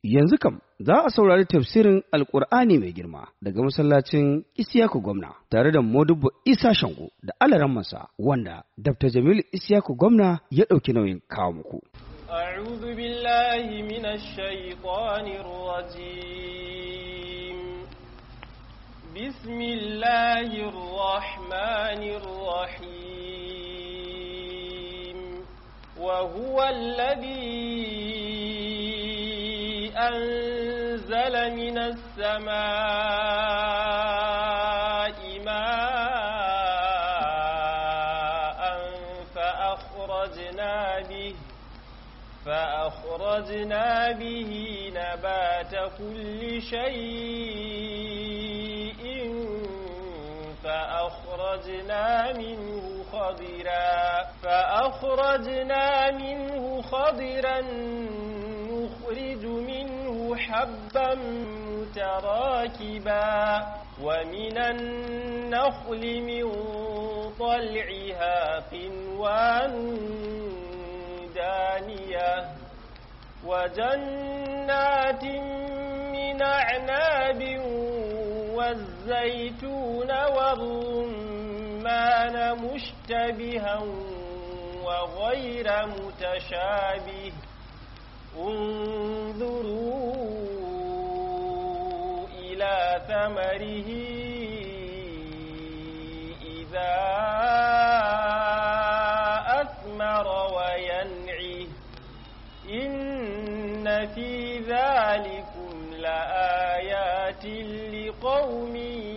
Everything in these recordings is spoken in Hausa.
Yanzu kam za a saurari tafsirin Alƙur'ani mai girma daga masallacin Isiyaku Gwamna tare da Modubbo Isa Shango da Alarammansa wanda Dr. Jamilu Isiyaku Gwamna ya ɗauki nauyin kawo muku. أعوذ بالله من الشيطان الرجيم بسم الله الرحمن الرحيم وهو الذي أنزل من السماء ماء فأخرجنا به فأخرجنا به نبات كل شيء فأخرجنا منه خضرا فأخرجنا منه خضرا نخرج منه حبا متراكبا ومن النخل من طلعها قنوان دانية وجنات من أعناب والزيتون والرمان مشتبها وغير متشابه انظروا إلى ثمره إذا أثمر وينعه إن في ذلكم لآيات لقوم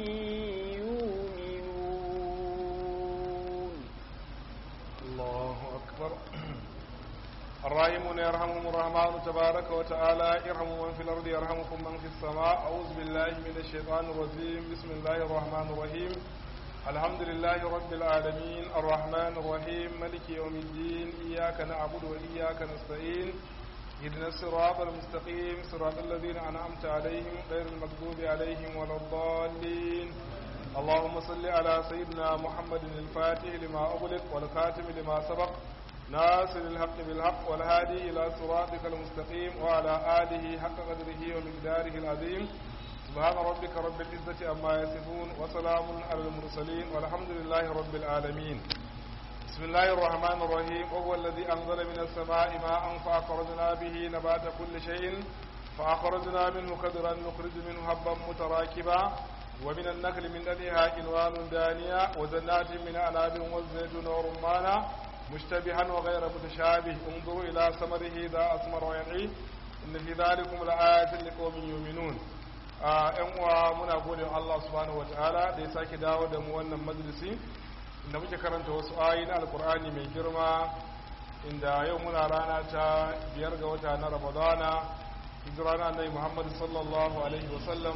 يؤمنون الله أكبر الراحمون يرحمهم الرحمن تبارك وتعالى ارحموا من في الأرض يرحمكم من في السماء أعوذ بالله من الشيطان الرجيم بسم الله الرحمن الرحيم الحمد لله رب العالمين الرحمن الرحيم ملك يوم الدين إياك نعبد وإياك نستعين اهدنا الصراط المستقيم صراط الذين أنعمت عليهم غير المغضوب عليهم ولا الضالين اللهم صل على سيدنا محمد الفاتح لما أغلق والخاتم لما سبق ناصر الحق بالحق والهادي إلى صراطك المستقيم وعلى آله حق قدره ومقداره العظيم سبحان ربك رب العزة عما يصفون وسلام على المرسلين والحمد لله رب العالمين بسم الله الرحمن الرحيم وهو الذي أنزل من السماء ماء فأخرجنا به نبات كل شيء فأخرجنا منه خضرا نخرج منه هبا متراكبا ومن النخل من دنيها كنوان دانية وجنات من أناب والزيتون ورمانا مشتبها وغير متشابه انظروا إلى ثمره إذا أثمر وينعي إن في ذلكم لآيات لقوم يؤمنون ‘yan uwa muna gode Allah subhanahu wa ta'ala da ya sake dawo da mu wannan majalisi inda muke karanta wasu ayi na alkur'ani mai girma inda yau muna rana ta biyar ga wata na ramadana hijira na annabi muhammad sallallahu alaihi wasallam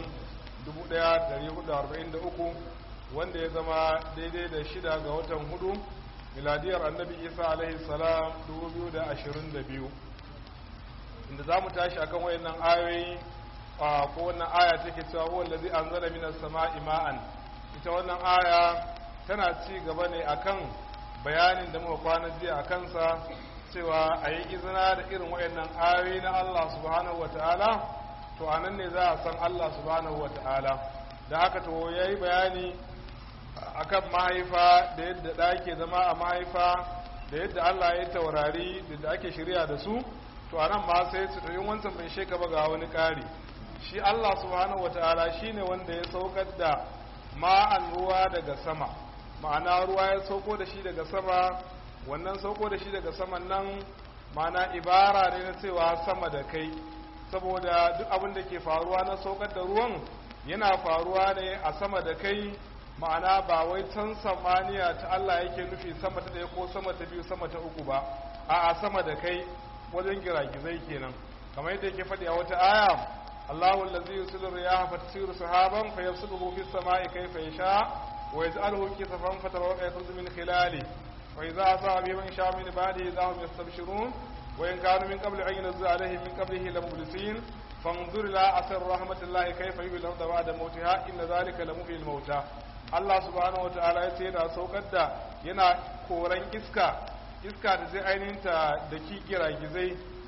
1443 wanda ya zama daidai da shida ga watan hudu miladiyar annabi isa alaihi salam 2022 inda za mu tashi akan wayannan ayoyi ko wannan aya take cewa huwa allazi anzala minas sama'i ma'an ita wannan aya tana ci gaba ne akan bayanin da muka kwana jiya a kansa cewa a yi izina da irin wayannan ayoyi na Allah subhanahu wata'ala to anan ne za a san Allah subhanahu wata'ala da haka to yayi bayani akan mahaifa da yadda da ke zama a mahaifa da yadda Allah ya taurari da ake shirya da su to anan ma sai su ɗauki wancan bai sheka ba ga wani ƙari shi Allah subhanahu wata'ala shine wanda ya saukar da ma'an ruwa daga sama ma'ana ruwa ya sauko da shi daga sama wannan sauko da shi daga saman nan ma'ana ibara ne na cewa sama da kai saboda duk abin da ke faruwa na saukar da ruwan yana faruwa ne a sama da kai ma'ana ba wai can samaniya ta Allah yake nufi sama ta ɗaya ko sama ta biyu sama ta uku ba a sama da kai wajen giragizai kenan kamar yadda yake faɗi a wata aya الله الذي يرسل الرياح فتسير سحابا فيبسطه في السماء كيف يشاء ويجعله كسفا فترى يخرج من خلاله وإذا أصاب به من شاء من بعده إذا هم يستبشرون وإن كانوا من قبل أن ينزل عليهم من قبله لمبلسين فانظر إلى أثر رحمة الله كيف يحيي الأرض بعد موتها إن ذلك لمحيي الموتى Allah subhanahu wa ta'ala ya ce yana saukar da yana koran iska iska da zai ainihin ta da ki giragizai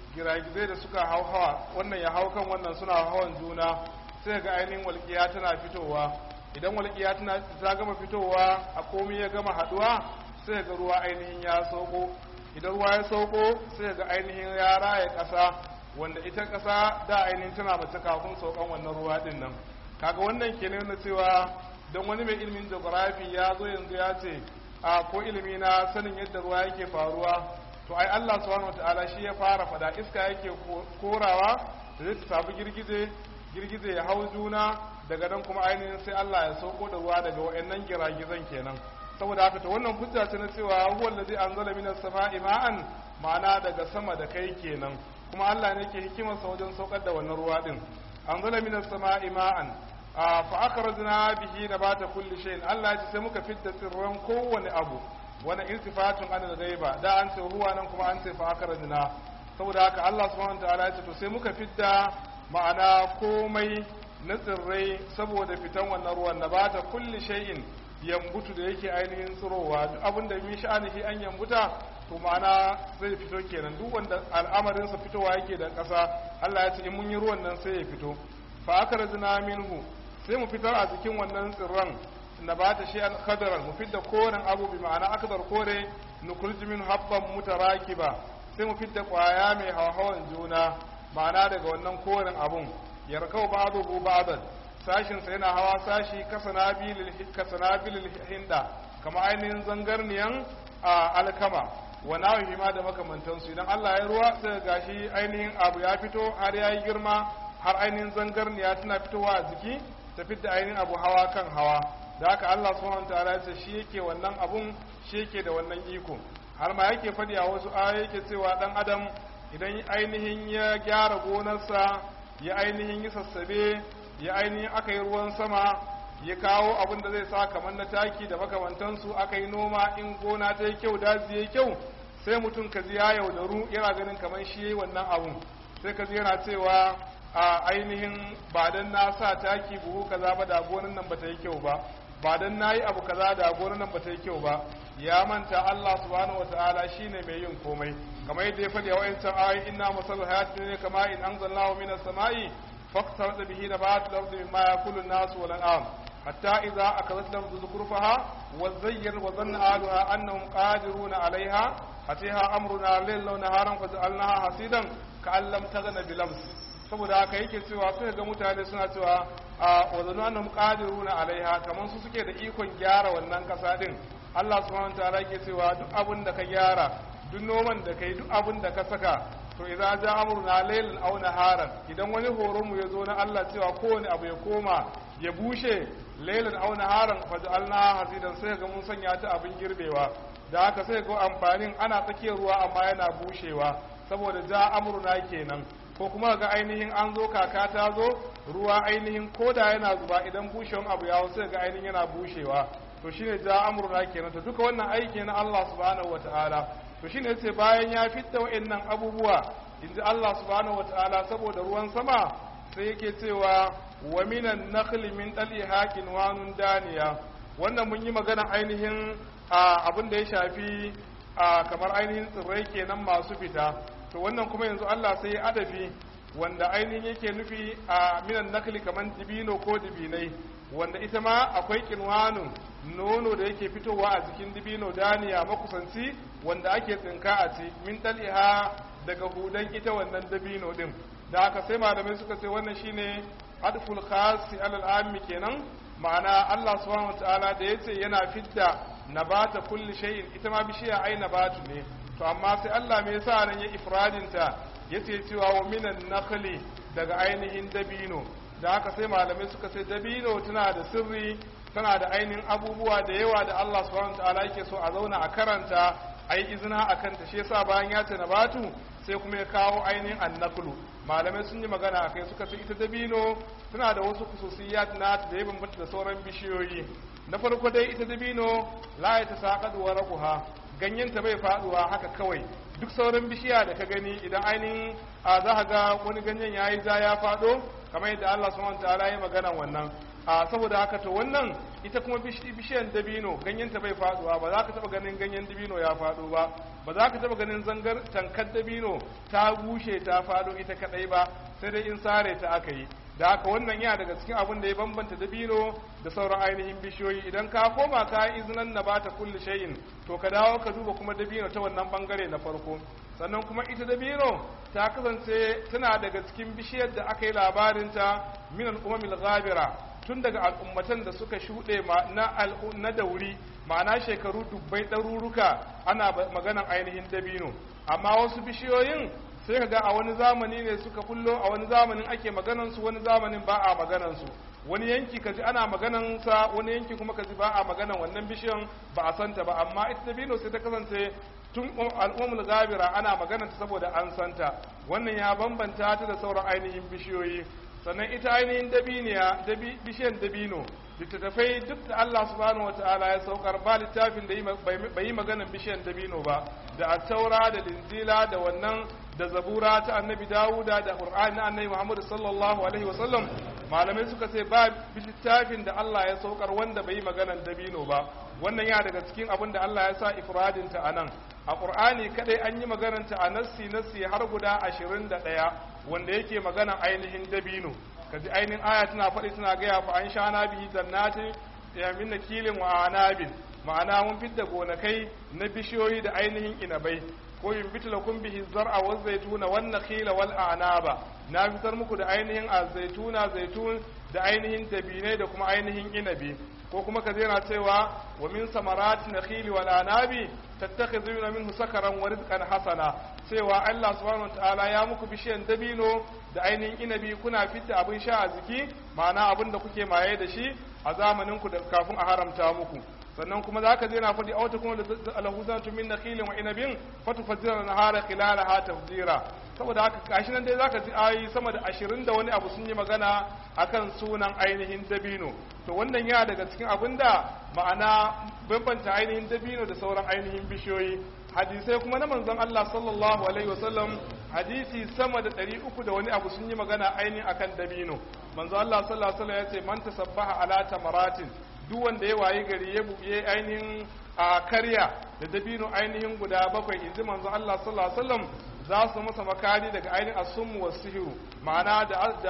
giragizai da suka hau hawa wannan ya hau kan wannan suna hawan juna sai ga ainihin walƙiya tana fitowa idan walƙiya tana ta gama fitowa a komi ya gama haduwa sai ga ruwa ainihin ya sauko idan ruwa ya sauko sai ga ainihin ya raya ƙasa wanda ita ƙasa da ainihin tana mace kafin saukan wannan ruwa din nan kaga wannan ke nuna cewa don wani mai ilimin geography ya zo yanzu ya ce a ko ilimi na sanin yadda ruwa yake faruwa to ai Allah subhanahu wataala shi ya fara fada iska yake korawa da zai samu girgize girgize ya hau juna daga nan kuma ainihin sai Allah ya sauko da ruwa daga wayannan giragizan kenan saboda haka to wannan hujja ce na cewa huwa allazi anzala minas sama'i ma'an ma'ana daga sama da kai kenan kuma Allah ne ke hikimarsa wajen saukar da wannan ruwa din anzala minas sama'i ma'an fa akhrajna bihi nabata kulli shay'in Allah ya ce sai muka fitta tsirran kowane abu wani iltifatun an gaiba da an ce huwa nan kuma an ce fa akhrajna saboda haka Allah subhanahu wataala ya ce to sai muka fitta ma'ana komai na tsirrai saboda fitan wannan ruwan nabata kulli shay'in yambutu da yake ainihin tsirowa duk abin da min sha'anihi an yambuta to ma'ana zai fito kenan duk wanda al'amarinsa fitowa yake da ƙasa Allah ya ce in mun yi ruwan nan sai ya fito fa akhrajna minhu sai mu fitar a jikin wannan tsirran na ba ta shi an khadaran mu fidda koren abu bi ma'ana akdar kore nukulji min habban mutarakiba sai mu fidda kwaya mai hawan juna ma'ana daga wannan koren abun yarkau ba'dahu ba'dan sashin sa yana hawa sashi kasanabil kasanabil hinda kama ainihin zangarniyan alkama wa nawihi ma da makamantansu idan Allah ya ruwa sai gashi ainihin abu ya fito har yayi girma har ainihin zangarniya tana fitowa a jiki ta fidda ainihin abu hawa kan hawa da haka Allah subhanahu wataala ya ce shi yake wannan abun shi yake da wannan iko har ma yake faɗi a wasu ayoyi yake cewa dan adam idan ainihin ya gyara gonarsa ya ainihin yi sassabe ya ainihin aka yi ruwan sama ya kawo abin da zai sa kamar na taki da makamantansu aka yi noma in gona ta yi kyau daji ya yi kyau sai mutum ka ji ya yaudaru yana ganin kamar shi yi wannan abun sai ka ji yana cewa a ainihin ba dan na sa taki buhu kaza ba da gonan nan ba ta yi kyau ba ba dan na yi abu kaza da gonan nan ba ta yi kyau ba ya manta Allah subhanahu wataala shine mai yin komai kamar yadda ya faɗi a wa'ancan ayoyi inna masallu hayatin ne kama in anzalnahu minas sama'i faqtar bihi nabatul ardi mimma yakulu an-nas wal an'am حتى إذا أخذت لهم زخرفها وزين وظن أهلها أنهم قادرون عليها أتيها أمرنا ليلا ونهارا فجعلناها حصيدا كأن لم تغن بلمس saboda haka yake cewa sai ga mutane suna cewa a wazanu annahum qadiruna alaiha kaman su suke da ikon gyara wannan kasa din Allah subhanahu wataala yake cewa duk abin da ka gyara duk noman da kai duk abin da ka saka to idza ja amruna laylan aw naharan idan wani horon mu yazo na Allah cewa kowane abu ya koma ya bushe laylan aw naharan faj'alna hasidan sai ga mun sanya ta abin girbewa da haka sai ga amfanin ana tsakiyar ruwa amma yana bushewa saboda ja amruna kenan ko kuma ga ainihin an zo kaka ta zo ruwa ainihin koda yana zuba idan bushewan abu ya sai ga ainihin yana bushewa to shine ja amruna kenan to duka wannan aiki na Allah subhanahu wataala to shine yace bayan ya fitta wa'annan abubuwa inji Allah subhanahu wataala saboda ruwan sama sai yake cewa wa minan nakhli min dal'iha kinwanun daniya wannan mun yi magana ainihin abin da ya shafi kamar ainihin tsirrai kenan masu fita to wannan kuma yanzu Allah sai ya adafi wanda ainihin yake nufi a minan nakli kamar dibino ko dibinai wanda ita ma akwai kinwanun nono da yake fitowa a jikin dibino daniya makusanci wanda ake tsinka a ci min dal'iha daga hudan ita wannan dabino din da haka sai malamai suka ce wannan shine adful khasi alal ammi kenan ma'ana Allah subhanahu wataala da yace yana fidda nabata kulli shay'in ita ma bishiya ai nabatu ne to amma sai Allah me yasa nan ya ifradin ta yace cewa wa minan nakhli daga ainihin dabino da haka sai malamai suka ce dabino tana da sirri tana da ainihin abubuwa da yawa da Allah subhanahu wataala yake so a zauna a karanta ai izina akan ta shi yasa bayan ya ce nabatu sai kuma ya kawo ainihin annaklu malamai sun yi magana akai suka ce ita dabino tana da wasu khususiyat na da ya bambanta da sauran bishiyoyi na farko dai ita dabino la ta saqadu wa raquha ganyenta bai faduwa haka kawai duk sauran bishiya da ka gani idan ainihin a za ga wani ganyen yayi za ya fado kamar yadda Allah subhanahu wataala ya magana wannan a saboda haka to wannan ita kuma bishiyan dabino ganyenta bai faduwa ba za ka taba ganin ganyen dabino ya fado ba ba za ka taba ganin zangar tankar dabino ta bushe ta fado ita kadai ba sai dai in sare ta aka yi da haka wannan yana daga cikin abin da ya bambanta dabino da sauran ainihin bishiyoyi idan ka koma ka yi izinin na bata kulli shayin to ka dawo ka duba kuma dabino ta wannan bangare na farko sannan kuma ita dabino ta kasance tana daga cikin bishiyar da aka yi labarinta min al'ummil ghabira tun daga al'ummatan da suka shuɗe na na dauri ma'ana shekaru dubbai ɗaruruka ana maganan ainihin dabino amma wasu bishiyoyin sai ka ga a wani zamani ne suka kullo a wani zamanin ake maganansu wani zamanin ba a maganansu wani yanki ka ji ana maganansa wani yanki kuma ka ji ba a maganan wannan bishiyan ba a santa ba amma ita dabino sai ta kasance tun al'ummul gabira ana magananta saboda an santa wannan ya bambanta ta da sauran ainihin bishiyoyi sannan ita ainihin dabiniya bishiyan dabino littattafai duk da Allah subhanahu wa ta'ala ya saukar ba littafin da bai yi maganan bishiyan dabino ba da attaura da linzila da wannan da zabura ta annabi dawuda da qur'ani na annabi muhammad sallallahu alaihi wa sallam malamai suka ce ba littafin da Allah ya saukar wanda bai yi maganan dabino ba wannan ya daga cikin abin da Allah ya sa ifradin ta anan a qur'ani kadai an yi maganan ta a nassi nassi har guda 21 wanda yake maganan ainihin dabino kaji ainihin aya tana faɗi tana gaya fa an sha na bihi jannati ya minna kilin wa anabin ma'ana mun fidda gonakai na bishiyoyi da ainihin inabai ko yin bitu lakum bihi zar'a wa zaituna wan nakhila wal a'naba na fitar muku da ainihin azaituna zaitun da ainihin dabinai da kuma ainihin inabi ko kuma ka na cewa wa min samarati nakhili wal anabi tattakhizuna minhu sakaran wa rizqan hasana cewa Allah subhanahu wa ta'ala ya muku bishiyan dabino da ainihin inabi kuna fitta abin sha a jiki ma'ana abin da kuke maye da shi a zamanin ku da kafin a haramta muku sannan kuma zaka je na fadi auta kuma alhuzantu min nakhilin wa inabin fatufajjira nahara khilalaha tafjira saboda haka kashi nan dai zaka ji ayi sama da ashirin da wani abu sun yi magana akan sunan ainihin dabino to wannan yana daga cikin abinda ma'ana bambanta ainihin dabino da sauran ainihin bishiyoyi hadisai kuma na manzon Allah sallallahu alaihi wasallam hadisi sama da ɗari uku da wani abu sun yi magana ainihin akan dabino manzon Allah sallallahu alaihi wasallam ya ce man tasabbaha ala tamaratin duk wanda ya wayi gari ya buɗe ainihin a karya da dabino ainihin guda bakwai inji manzon Allah sallallahu alaihi wasallam za su masa makari daga ainihin asummu wa sihiru ma'ana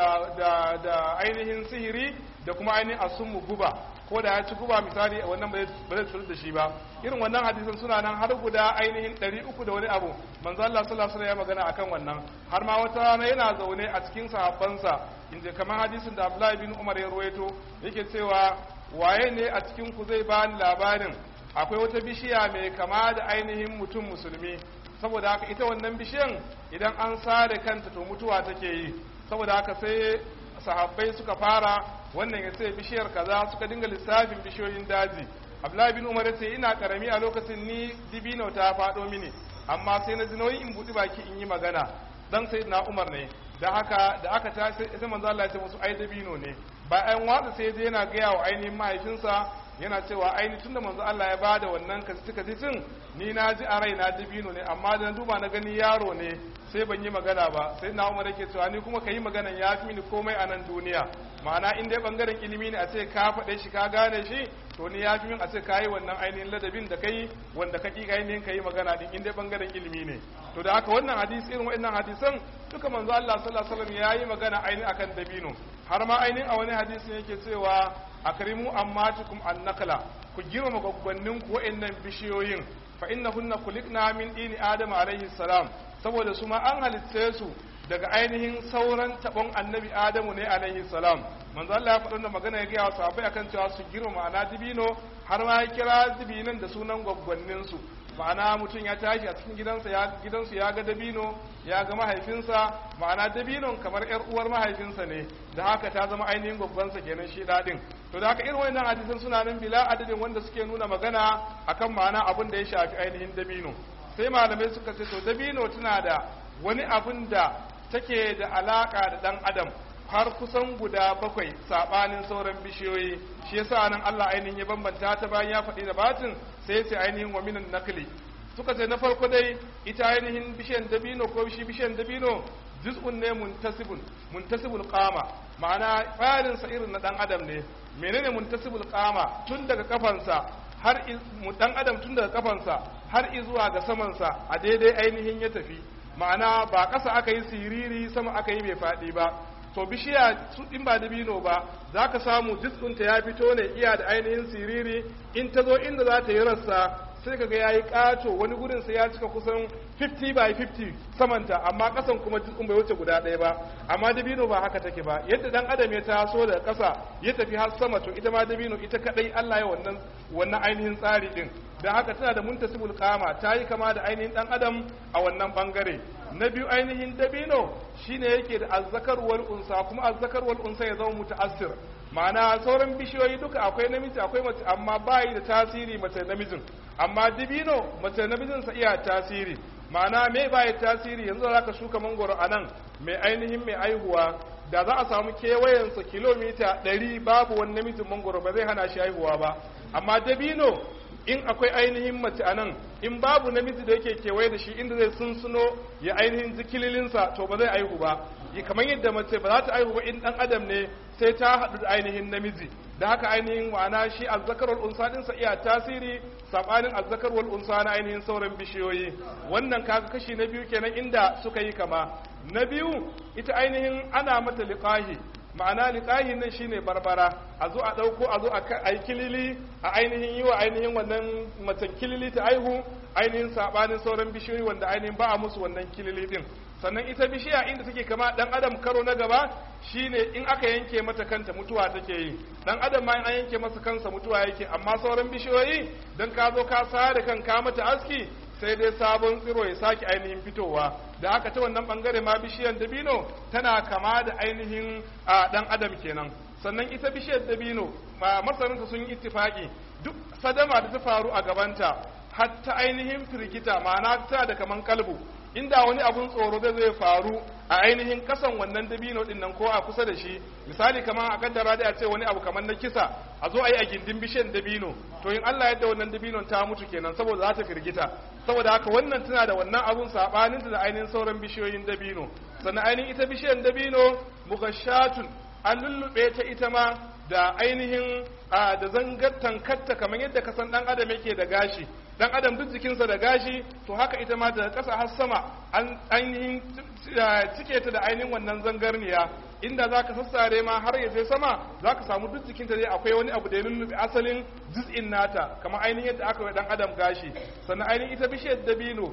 da da ainihin sihiri da kuma ainihin asummu guba ko da ya ci guba misali wannan ba zai tsuru da shi ba irin wannan hadisan suna nan har guda ainihin ɗari uku da wani abu manzo Allah sallallahu alaihi ya magana akan wannan har ma wata rana yana zaune a cikin sahabbansa inda kamar hadisin da Abdullahi bin Umar ya ruwaito yake cewa waye ne a cikin ku zai bani labarin akwai wata bishiya mai kama da ainihin mutum musulmi saboda haka ita wannan bishiyan idan an sare kanta to mutuwa take yi saboda haka sai sahabbai suka fara wannan ya ce bishiyar kaza suka dinga lissafin bishiyoyin daji abdullahi bin umar ce ina karami a lokacin ni dibino ta faɗo mini amma sai na ji nauyi in buɗi baki in yi magana dan sai na umar ne da haka da aka ta sai manzo Allah ya ce musu ai dabino ne bayan watsa sai je yana gaya wa ainihin mahaifinsa yana cewa aini tunda manzo Allah ya bada wannan kasiti kasitin ni na ji a raina dabino ne amma da na duba na gani yaro ne sai ban yi magana ba sai na umar yake cewa ni kuma ka yi maganan ya fi mini komai a nan duniya ma'ana in dai bangaren ilimi ne a ce ka faɗe shi ka gane shi to ni ya fi min a ce ka yi wannan ainihin ladabin da kai wanda ka ƙi ainihin ka yi magana din in dai bangaren ilimi ne to da haka wannan hadisi irin waɗannan hadisan duka manzo Allah sallallahu alaihi wasallam ya yi magana ainihin akan dabino har ma ainihin a wani hadisin yake cewa akrimu ammatukum annakla ku girmama gwaggwannin ku waɗannan bishiyoyin fa innahunna khuliqna min dini adam alaihi salam saboda su ma an halitta su daga ainihin sauran tabon annabi adamu ne alaihi salam manzo Allah ya faɗa magana ya gaya wa sahabbai akan cewa su girma ma'ana dibino har ma ya kira dibinan da sunan gwaggwannin su ma'ana mutum ya tashi a cikin gidansa ya gidansu ya ga dabino ya ga mahaifinsa ma'ana dabinon kamar yar uwar mahaifinsa ne da haka ta zama ainihin gwaggwansa kenan shi dadin to da haka irin wannan hadisan suna nan bila adadin wanda suke nuna magana akan ma'ana abin da ya shafi ainihin dabino sai malamai suka ce to dabino tana da wani abin da take da alaka da dan adam har kusan guda bakwai sabanin sauran bishiyoyi shi yasa nan Allah ainihin ya bambanta ta bayan ya faɗi da batin sai ya ce ainihin wa minan nakli suka ce na farko dai ita ainihin bishiyan dabino ko shi bishiyan dabino juz'un ne muntasibun muntasibul qama ma'ana tsarin sa irin na dan adam ne menene muntasibul qama tun daga kafansa har mu dan adam tun daga kafansa har zuwa ga samansa a daidai ainihin ya tafi ma'ana ba ƙasa aka yi siriri sama aka yi mai faɗi ba to bishiya su in ba dabino ba za ka samu jiskunta ya fito ne iya da ainihin siriri in ta zo inda za ta yi rassa sai kaga ya yi ƙato wani gurin sai ya cika kusan 50 by 50 samanta amma ƙasan kuma jiskun bai wuce guda ɗaya ba amma dabino ba haka take ba yadda dan adam ya taso da ƙasa ya tafi har sama to ita ma dabino ita kadai Allah ya wannan wannan ainihin tsari din da haka tana da muntasibul qama ta yi kama da ainihin dan adam a wannan bangare na biyu ainihin dabino shine yake da azzakar wal unsa kuma azzakar wal unsa ya zama mutaassir ma'ana sauran bishiyoyi duka akwai namiji akwai mace amma bayi da tasiri mace namijin amma dabino mace namijin sa iya tasiri ma'ana me bayi tasiri yanzu za ka shuka mangoro a nan mai ainihin mai aihuwa da za a samu kewayensa kilomita 100 babu wani namijin mangoro ba zai hana shi aihuwa ba amma dabino in akwai ainihin mace a nan in babu namiji da yake kewaye da shi inda zai sunsuno ya ainihin jikililinsa to ba zai aihu ba kamar yadda mace ba za ta aihu ba in dan adam ne sai ta haɗu da ainihin namiji da haka ainihin ma'ana shi azzakar wal unsa din sa iya tasiri sabanin azzakar wal unsa na ainihin sauran bishiyoyi wannan kaga kashi na biyu kenan inda suka yi kama na biyu ita ainihin ana mata liqahi ma'ana liqahi nan shine barbara a zo a dauko a zo a yi kilili a ainihin yi wa ainihin wannan macen kilili ta aihu ainihin sabanin sauran bishiyoyi wanda ainihin ba a musu wannan kilili din sannan ita bishiya inda take kama dan adam karo na gaba shine in aka yanke mata kanta mutuwa take yi dan adam ma in an yanke masa kansa mutuwa yake amma sauran bishiyoyi dan ka zo ka sare kan ka mata aski sai dai sabon tsiro ya sake ainihin fitowa da aka ta wannan bangare ma bishiyan dabino tana kama da ainihin dan adam kenan sannan ita bishiyar dabino masaranta sun yi ittifaki duk sadama da ta faru a gabanta hatta ainihin firgita ma'ana ta da kaman kalbu inda wani abun tsoro da zai faru a ainihin kasan wannan dabino din nan ko a kusa da shi misali kamar a kaddara da a ce wani abu kamar na kisa a zo a yi a gindin bishiyan dabino to in Allah yadda wannan dabinon ta mutu kenan saboda za ta firgita saboda haka wannan tana da wannan abun sabanin da ainihin sauran bishiyoyin dabino sannan ainihin ita bishiyan dabino mugashatun an lullube ta ita ma da ainihin da zangar tankatta kamar yadda kasan dan adam yake da gashi dan adam duk jikinsa da gashi to haka ita ma daga ƙasa har sama an ainihin cike ta da ainihin wannan zangarniya inda za ka sassare ma har ya je sama za ka samu duk jikinta dai akwai wani abu da ya lullube asalin juz'in nata kamar ainihin yadda aka yi dan adam gashi sannan ainihin ita bishiyar dabino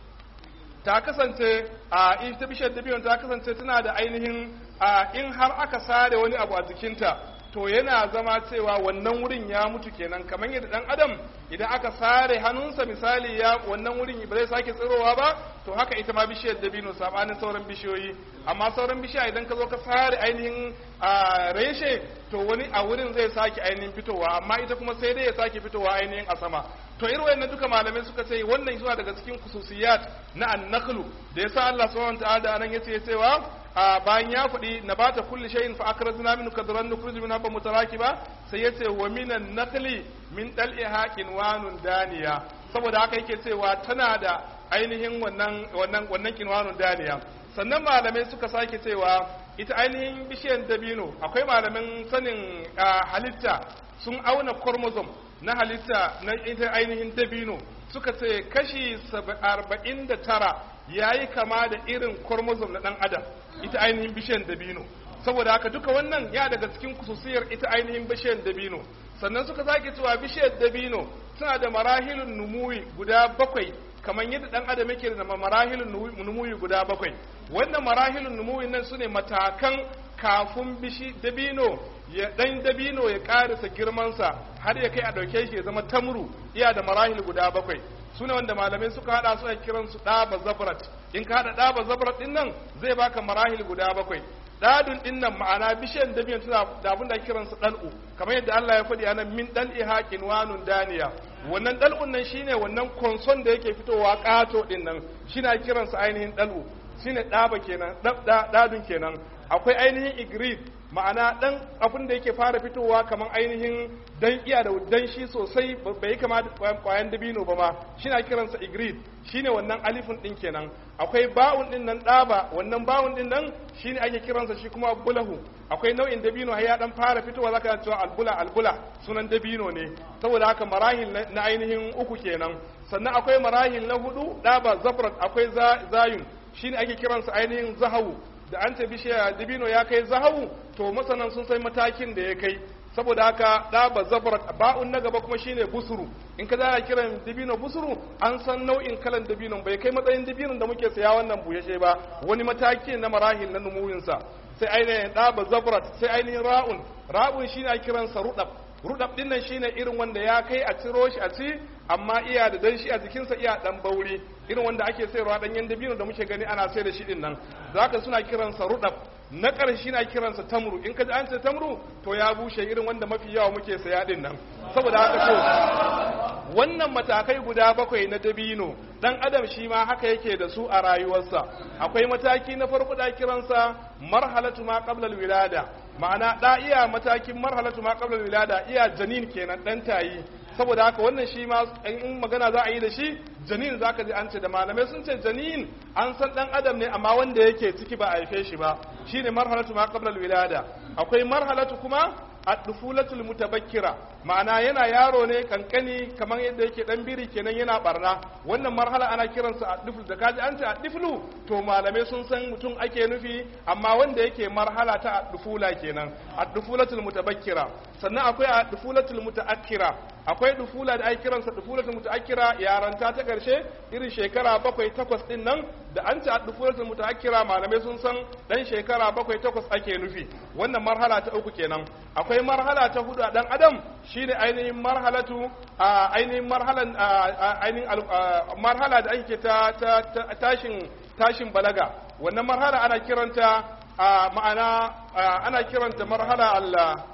ta kasance a ita bishiyar dabino ta kasance tana da ainihin in har aka sare wani abu a jikinta to yana zama cewa wannan wurin ya mutu kenan kamar yadda dan adam idan aka sare hannunsa misali ya wannan wurin ba zai sake tsirowa ba to haka ita ma bishiyar dabino sabanin sauran bishiyoyi amma sauran bishiya idan ka zo ka sare ainihin reshe to wani a wurin zai sake ainihin fitowa amma ita kuma sai dai ya sake fitowa ainihin a sama to irin wayannan duka malamai suka ce wannan zuwa daga cikin khususiyat na annaklu da yasa Allah subhanahu wa ta'ala anan yace cewa a bayan ya faɗi na ba ta kulli shayin fa akrajna min kadran nukhruju min habba mutarakiba sai yace wa minan naqli min dal'iha qinwanun daniya saboda haka yake cewa tana da ainihin wannan wannan wannan qinwanun daniya sannan malamai suka sake cewa ita ainihin bishiyar dabino akwai malamin sanin halitta sun auna chromosome na halitta na ita ainihin dabino suka ce kashi 49 yayi kama da irin chromosome na dan adam ita ainihin bishiyar dabino saboda haka duka wannan ya daga cikin kususiyar ita ainihin bishiyar dabino sannan suka sake cewa bishiyar dabino suna da marahilun numuyi guda bakwai kamar yadda dan adam yake da marahilun numuyi guda bakwai wannan marahilun numuyi nan sune matakan kafin bishi dabino ya dan dabino ya karisa girmansa har ya kai a dauke shi ya zama tamru iya da marahil guda bakwai sune wanda malamai suka hada su a kiran su daba zabrat in ka hada daba zabrat din nan zai baka marahil guda bakwai dadun din nan ma'ana bishiyan dabiyan tana da abin da kiran su dal'u kamar yadda Allah ya faɗi anan min dal'i haqin wanun daniya wannan dal'un nan shine wannan konson da yake fitowa kato din nan shine kiran su ainihin dal'u shine daba kenan dadun kenan akwai ainihin igrid ma'ana dan abin da yake fara fitowa kamar ainihin dan iya da danshi sosai bai kama da kwayan dabino ba ma shine kiransa igrid shine wannan alifin din kenan akwai ba'un din nan daba wannan ba'un din nan shine ake kiransa shi kuma bulahu akwai nau'in dabino har ya dan fara fitowa zaka cewa albula albula sunan dabino ne saboda haka marahil na ainihin uku kenan sannan akwai marahil na hudu daba zabrat akwai zayun shine ake kiransa ainihin zahawu da an ce bishiya dabino ya kai zahawu to masanan sun sai matakin da ya kai saboda haka daba zabrat ba'un na gaba kuma shine busuru in ka zara kiran dabino busuru an san nau'in kalan dabinon bai kai matsayin dabinon da muke saya wannan buyashe ba wani mataki na marahil na numuwinsa sai ainihin daba zabrat sai ainihin ra'un ra'un shine a kiransa rudab rudab din nan shine irin wanda ya kai a ciro shi a ci amma iya da danshi a jikinsa iya dan bauri irin wanda ake sayarwa danyen dabino da muke gani ana sai da shi din nan zaka suna kiransa rudab na ƙarshe na kiransa tamru in ka ji an ce tamru to ya bushe irin wanda mafi yawa muke saya din nan saboda haka to wannan matakai guda bakwai na dabino dan adam shi ma haka yake da su a rayuwarsa akwai mataki na farko da kiransa marhalatu ma qabla wilada ma'ana da iya matakin marhalatu ma qabla wilada iya janin kenan dan tayi saboda haka wannan shi ma in magana za a yi da shi janin za ka ji an ce da malamai sun ce janin an san dan adam ne amma wanda yake ciki ba a haife shi ba shine marhalatu ma qabla wilada akwai marhalatu kuma ad-dufulatul mutabakkira ma'ana yana yaro ne kankani kamar yadda yake dan biri kenan yana barna wannan marhala ana kiransa ad-duful da kaji an ce ad-duflu to malamai sun san mutum ake nufi amma wanda yake marhala ta ad-dufula kenan ad-dufulatul mutabakkira sannan akwai ad-dufulatul mutaakkira akwai dufula da ake kiransa dufulatul mutaakkira yaranta ta karshe irin shekara bakwai takwas din nan da an ce ad-dufulatul mutaakkira malamai sun san dan shekara bakwai takwas ake nufi wannan marhala ta uku kenan akwai marhala ta hudu a dan adam shine ainihin marhalatu ainihin marhalan ainihin marhala da ake ta tashin tashin balaga wannan marhala ana kiranta ma'ana ana kiranta marhala Allah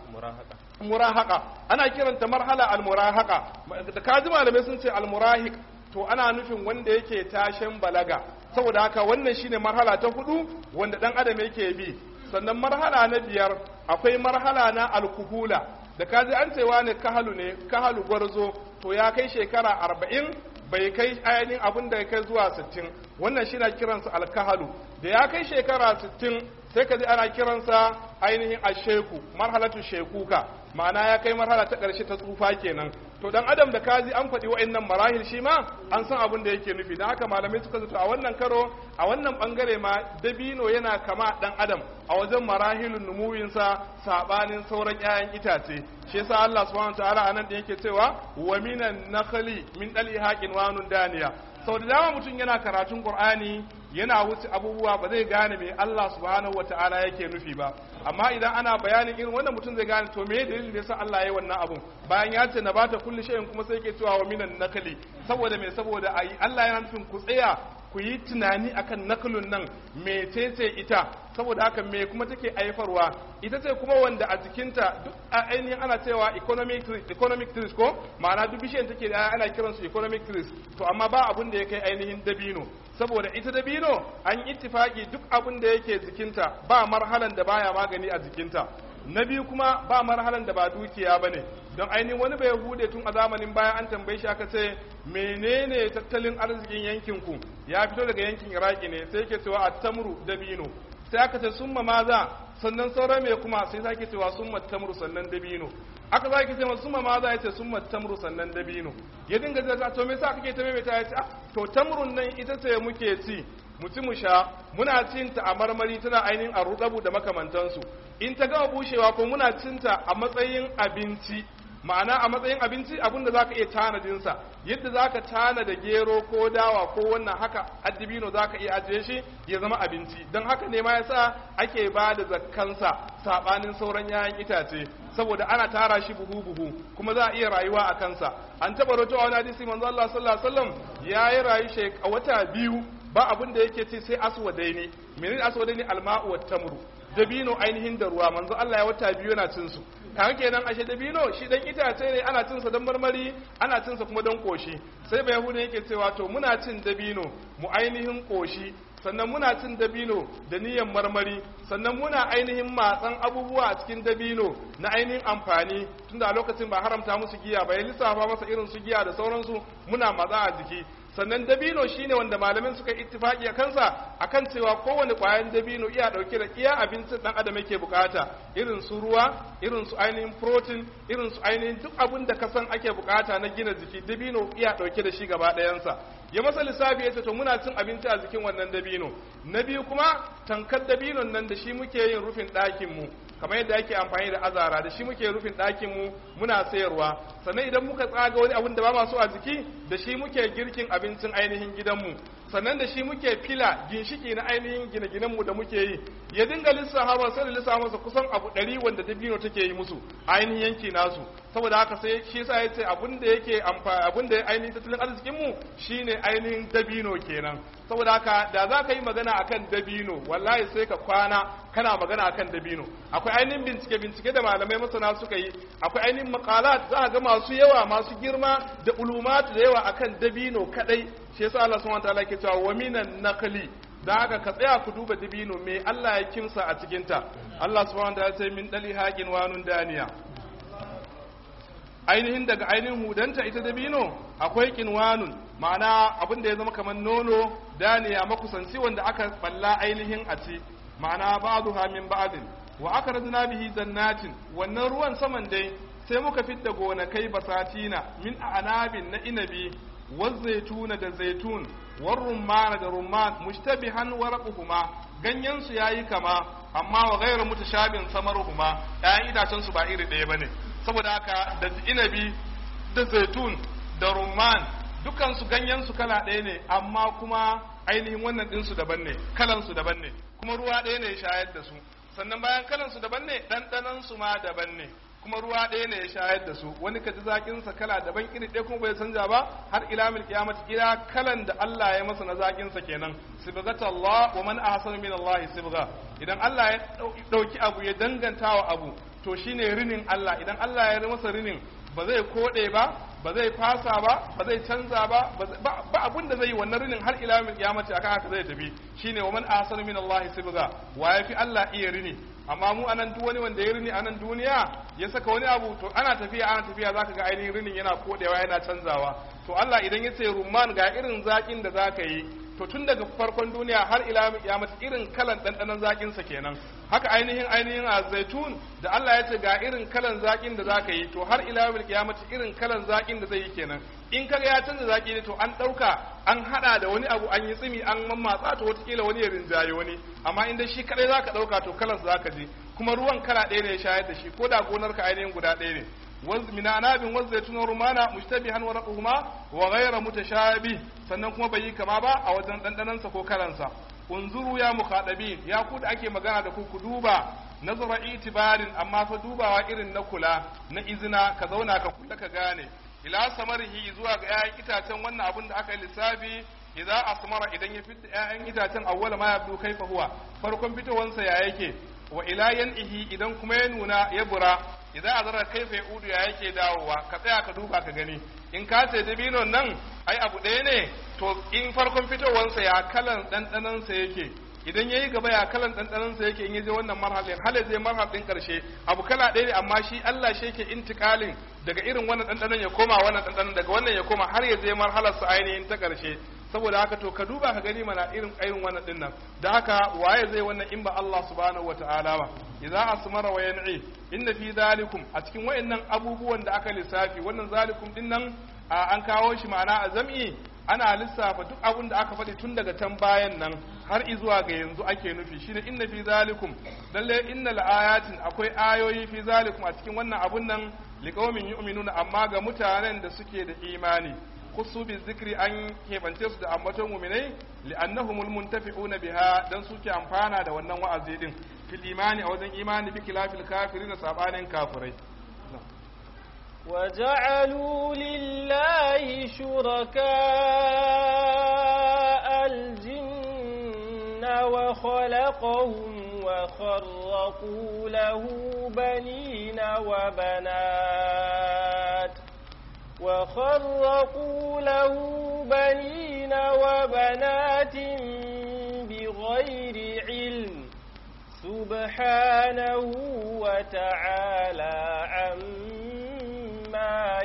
murahaka ana kiranta marhala al-murahaka da kaji malamai sun ce al-murahiq to ana nufin wanda yake tashin balaga saboda haka wannan shine marhala ta hudu wanda dan adam yake bi sannan marhala na biyar akwai marhala na alkuhula da kaji an cewa ne kahalu ne kahalu gwarzo to ya kai shekara arba'in bai kai ainihin abin da ya kai zuwa sittin wannan shi na kiransa alkahalu da ya kai shekara sittin sai ka ji ana kiransa ainihin asheku marhalatu shekuka ma'ana ya kai marhala ta ƙarshe ta tsufa kenan to dan adam da kaji an faɗi wa'annan marahil shi ma an san abin da yake nufi don haka malamai suka zato a wannan karo a wannan bangare ma dabino yana kama dan adam a wajen marahilun numuwinsa sabanin sauran 'ya'yan itace shi yasa Allah subhanahu wataala anan da yake cewa wa minan nakhli min dalihaqin wanun daniya sau da dama mutum yana karatun qur'ani yana wuce abubuwa ba zai gane me Allah subhanahu wataala yake nufi ba amma idan ana bayanin irin wannan mutum zai gane to me dalilin da yasa Allah ya yi wannan abun bayan ya ce na bata kulli shay'in kuma sai yake cewa wa minan nakali saboda me saboda ai Allah yana nufin ku tsaya ku yi tunani akan nakalun nan mecece ita saboda haka me kuma take aifarwa ita ce kuma wanda a jikinta duk a ainihin ana cewa economic economic trees ko ma'ana duk bishiyan take da ana kiransu economic trees to amma ba abun da ya kai ainihin dabino saboda ita dabino an ittifaki duk abun da yake jikinta ba marhalan da baya magani a jikinta na biyu kuma ba marhalan da ba dukiya bane don ainihin wani bai hude tun a zamanin bayan an tambaye shi aka ce menene tattalin arzikin yankinku ya fito daga yankin iraki ne sai yake cewa a tamru dabino sai aka ce summa maza sannan sauran mai kuma sai sake cewa summa tamru sannan dabino aka zaki ce masu summa maza ya ce summa tamru sannan dabino ya dinga zai to me yasa kake ta maimaita ya ce to tamrun nan ita ce muke ci mu ci mu sha muna cin ta a marmari tana ainihin a rudabu da makamantansu in ta gama bushewa ko muna cin ta a matsayin abinci ma'ana a matsayin abinci abin da zaka iya tanadinsa yadda zaka tana da gero ko dawa ko wannan haka addibino zaka iya ajiye shi ya zama abinci don haka ne ma yasa ake ba da zakkansa sabanin sauran yayan itace saboda ana tara shi buhu buhu kuma za a iya rayuwa a kansa an taba roto a wani hadisi manzo Allah sallallahu alaihi wasallam yayi rayu a wata biyu ba abin da yake ci sai aswadaini menene aswadaini alma'u wat tamru dabino ainihin da ruwa manzo Allah ya wata biyu yana cin su kan kenan ashe dabino shi dan itace ne ana cin sa dan marmari ana cin sa kuma dan koshi sai bai yahuda yake cewa to muna cin dabino mu ainihin koshi sannan muna cin dabino da niyyar marmari sannan muna ainihin matsan abubuwa a cikin dabino na ainihin amfani tunda a lokacin ba haramta musu giya ba ya lissafa masa irin su giya da sauransu muna matsa a jiki sannan dabino shine wanda malamin suka ittifaki a kansa akan cewa kowane kwayan dabino iya dauke da iya abincin dan adam yake bukata irin su ruwa irin su ainihin protein irin su ainihin duk abin da ka san ake bukata na gina jiki dabino iya dauke da shi gaba ɗayansa ya masa lissafi ya ce to muna cin abinci a jikin wannan dabino na biyu kuma tankar dabinon nan da shi muke yin rufin ɗakin mu kamar yadda ake amfani da azara da shi muke rufin ɗakin mu muna sayarwa sannan idan muka tsaga wani abin da ba masu a jiki da shi muke girkin abincin ainihin gidanmu sannan da shi muke fila ginshiki na ainihin gine-ginen mu da muke yi ya dinga lissafa ba sai da lissafa masa kusan abu ɗari wanda dabino take yi musu ainihin yanki nasu saboda haka sai shi yasa yace abin da yake amfani abin da ainihin tattalin arzikin mu shine ainihin dabino kenan saboda haka da za ka yi magana akan dabino wallahi sai ka kwana kana magana akan dabino akwai ainihin bincike bincike da malamai masana suka yi akwai ainihin maqalat za ga masu yawa masu girma da ulumat da yawa akan dabino kadai shi yasa Allah subhanahu wataala yake cewa wa minan naqli da haka ka tsaya ku duba dabino me Allah ya kimsa a cikin ta Allah subhanahu wataala ya ce min dali haqin wanun daniya ainihin daga ainihin hudanta ita dabino akwai kinwanun ma'ana abin da ya zama kamar nono daniya makusanci wanda aka balla ainihin a ci ma'ana ba'dha min ba'din wa akradna bihi jannatin wannan ruwan saman dai sai muka fidda gonakai basatina min anabin na inabi zaituna da zaitun war rumman da rumman mushtabihan warquhuma ganyen su yayi kama amma wa ghayru mutashabin samaruhuma ƴaƴan itacen su ba iri ɗaya bane saboda haka da inabi da zaitun da rumman dukan su ganyen su kala ɗaya ne amma kuma ainihin wannan ɗin su daban ne kalan su daban ne kuma ruwa ɗaya ne shayar da su sannan bayan kalan su daban ne ɗanɗanon su ma daban ne kuma ruwa ɗaya ne ya shayar da su wani ka ji zaƙin sa kala daban iri ɗaya kuma bai canja ba har ila mil qiyamati ila kalan da Allah ya masa na zaƙin sa kenan sibgata Allah wa man ahsanu min Allah sibga idan Allah ya dauki abu ya danganta wa abu to shine rinin Allah idan Allah ya masa rinin ba zai kode ba ba zai fasa ba ba zai canza ba ba abun da zai yi wannan rinin har ila mil qiyamati akan haka zai tafi shine wa man ahsanu min Allah sibga wa yafi Allah iya rini amma mu anan duk wani wanda ya rini anan duniya ya saka wani abu to ana tafiya ana tafiya zaka ga ainihin rinin yana kodewa yana canzawa to Allah idan ya ce rumman ga irin zakin da zaka yi to tun daga farkon duniya har ila kiyamata irin kalan dandanan zakin sa kenan haka ainihin ainihin a zaitun da Allah ya ce ga irin kalan zakin da zaka yi to har ila kiyamata irin kalan zakin da zai yi kenan in kaga ya canza zaki ne to an dauka an hada da wani abu an yi tsimi an mammatsa to wataƙila wani ya rinjaye wani amma inda shi kadai zaka dauka to kalan zaka je kuma ruwan kala ɗaya ne ya shayar da shi ko da gonar ka ainihin guda ɗaya ne min anabin wa zaitun rumana mushtabihan wa raquhuma wa ghayra mutashabi sannan kuma bai yi kama ba a wajen dandanan sa ko kalansa unzuru ya mukhadabin ya ku da ake magana da ku ku duba nazara itibarin amma fa dubawa irin na kula na izina ka zauna ka kula ka gane ila samarihi zuwa ga 'ya'yan itacen wannan abin da aka yi lissafi idza asmara idan ya fitta 'ya'yan itacen awwala ma yabdu kaifa huwa farkon fitowansa ya yake wa ila yan'ihi idan kuma ya nuna ya bura idan azara kaifa ya udu ya yake dawowa ka tsaya ka duba ka gani in ka ce dabinon nan ai abu ɗaya ne to in farkon fitowansa ya kalan ɗanɗanansa yake idan ya yi gaba ya kalan ɗanɗanansa yake in ya je wannan marhalin hal zai marhalin ƙarshe abu kala ɗaya ne amma shi Allah shi yake intikalin daga irin wannan ɗanɗanon ya koma wannan ɗanɗanon daga wannan ya koma har ya je marhalarsa ainihin ta ƙarshe saboda haka to ka duba ka gani mana irin irin wannan din nan da haka waye zai wannan in ba Allah subhanahu wataala ba idza asmara wa yan'i inna fi zalikum a cikin wayannan abubuwan da aka lissafi wannan zalikum din nan an kawo shi ma'ana a zam'i ana lissafa duk abun da aka faɗi tun daga can bayan nan har izuwa ga yanzu ake nufi shine inna fi zalikum lalle inna ayatin akwai ayoyi fi zalikum a cikin wannan abun nan liqaumin yu'minuna amma ga mutanen da suke da imani khusu bi zikri an keɓance su da ambaton muminai li'annahumul muntafi'una biha dan suke amfana da wannan wa'azi din fil imani a wajen imani bi khilafil kafirin sabanin kafirai وجعلوا لله شركاء الجن وخلقهم وخرقوا له بنين وبنات وخرقوا له بنين وبنات سبحانه وتعالى عما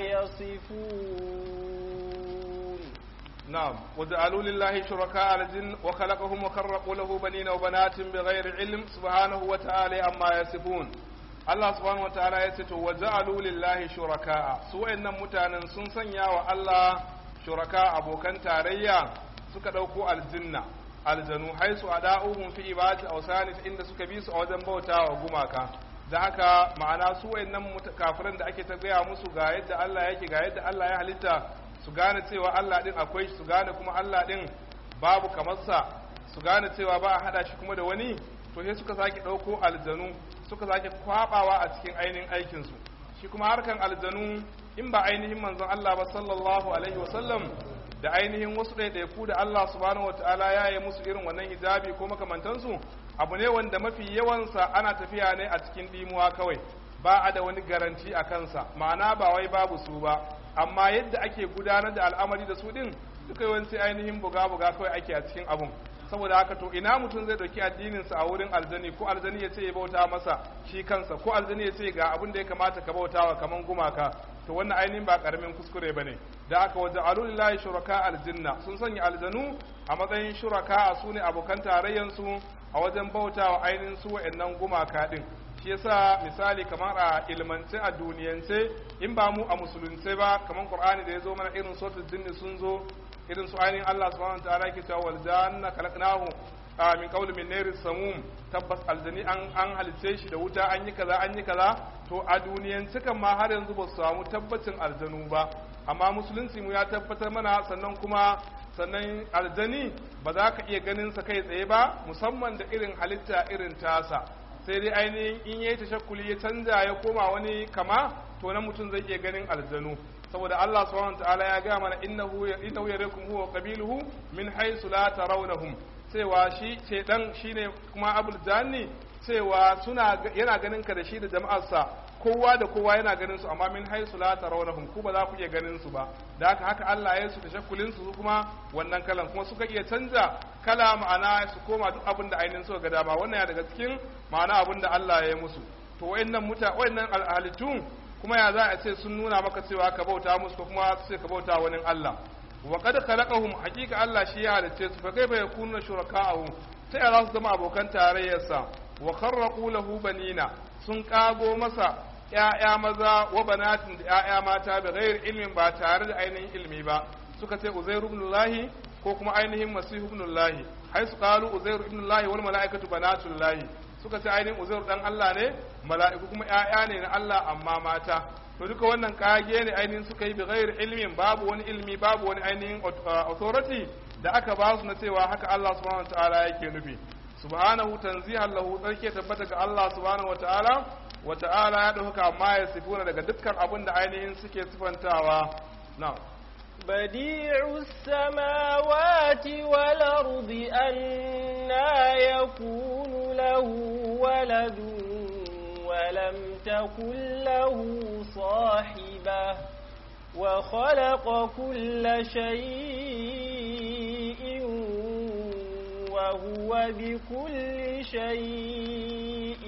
يصفون نعم وجعلوا لله شركاء الجن وخلقهم وخرقوا له بنين وبنات بغير علم سبحانه وتعالى عما يصفون Allah subhanahu wataala ya ce to waja'alu lillahi shuraka su wayannan mutanen sun sanya wa Allah shuraka abokan tarayya suka dauko aljinna aljanu haisu ada'uhum fi ibadati awsani inda suka bi su a wajen bautawa gumaka da haka ma'ana su wayannan kafiran da ake ta gaya musu ga yadda Allah yake ga yadda Allah ya halitta su gane cewa Allah din akwai su gane kuma Allah din babu kamar sa su gane cewa ba a hada shi kuma da wani to sai suka sake dauko aljanu suka sake kwabawa a cikin ainihin aikin su shi kuma harkan aljanu in ba ainihin manzon Allah ba sallallahu alaihi wasallam da ainihin wasu ɗaiɗaiku da Allah subhanahu wataala ya yi musu irin wannan hijabi ko makamantansu abu ne wanda mafi yawansa ana tafiya ne a cikin dimuwa kawai ba a da wani garanti a kansa ma'ana ba wai babu su ba amma yadda ake gudanar da al'amari da su din duka yawanci ainihin buga-buga kawai ake a cikin abun saboda haka to ina mutum zai dauki addininsa a wurin aljani ko aljani ya ce ya bauta masa shi kansa ko aljani ya ce ga abin da ya kamata ka bautawa kaman gumaka to wannan ainihin ba karamin kuskure bane da aka waje alulillahi shuraka aljinna sun sanya aljanu a matsayin shuraka a su ne abokan tarayyan su a wajen bautawa ainihin su wa'annan gumaka din shi yasa misali kamar a ilmance a duniyance in ba mu a musulunce ba kamar qur'ani da ya zo mana irin suratul jinni sun zo irin su ainihin Allah subhanahu wa ta'ala yake cewa wal janna khalaqnahu min qawli min nari samum tabbas aljani an an halice shi da wuta an yi kaza an yi kaza to a duniyan cikan ma har yanzu ba su samu tabbacin aljanu ba amma musulunci mu ya tabbatar mana sannan kuma sannan aljani ba za ka iya ganin sa kai tsaye ba musamman da irin halitta irin tasa sai dai ainihin in yayi tashakkuli ya canja ya koma wani kama to na mutum zai iya ganin aljanu saboda Allah subhanahu ta'ala ya gaya mana innahu innahu yarakum huwa qabiluhu min haythu la tarawnahum cewa shi shedan shine kuma abul janni cewa suna yana ganin ka da shi da jama'arsa kowa da kowa yana ganin su amma min haythu la tarawnahum ku ba za ku iya ganin su ba da haka haka Allah ya su tashakkulin su kuma wannan kalan kuma suka iya canja kala ma'ana su koma duk abin da ainihin suka ga dama wannan ya daga cikin ma'ana abin da Allah ya yi musu to wayannan muta wayannan halittun kuma ya za a ce sun nuna maka cewa ka bauta musu ko kuma sai ka bauta wani Allah wa qad khalaqahum haqiqa Allah shi ya halice su fa kaifa yakunu shuraka'ahum sai ya za su zama abokan tarayyarsa wa kharraqu lahu banina sun kago masa ƴaƴa maza wa banatin da ƴaƴa mata da ghairi ilmin ba tare da ainihin ilmi ba suka ce uzairu ibn lahi ko kuma ainihin masihu ibn lahi hay su qalu uzairu ibn lahi wal malaikatu banatul lahi suka ce ainihin uzairu dan Allah ne mala'iku kuma ƴaƴa ne na Allah amma mata to duka wannan kage ne ainihin suka yi bi ghairi ilmin babu wani ilmi babu wani ainihin authority da aka ba su na cewa haka Allah subhanahu wataala yake nufi subhanahu tanzihan lahu tsarki tabbata ga Allah subhanahu wataala wata'ala ya dauka amma ya sifuna daga dukkan abin da ainihin suke sifantawa na'am بديع السماوات والأرض أنا يكون له ولد ولم تكن له صاحبة وخلق كل شيء وهو بكل شيء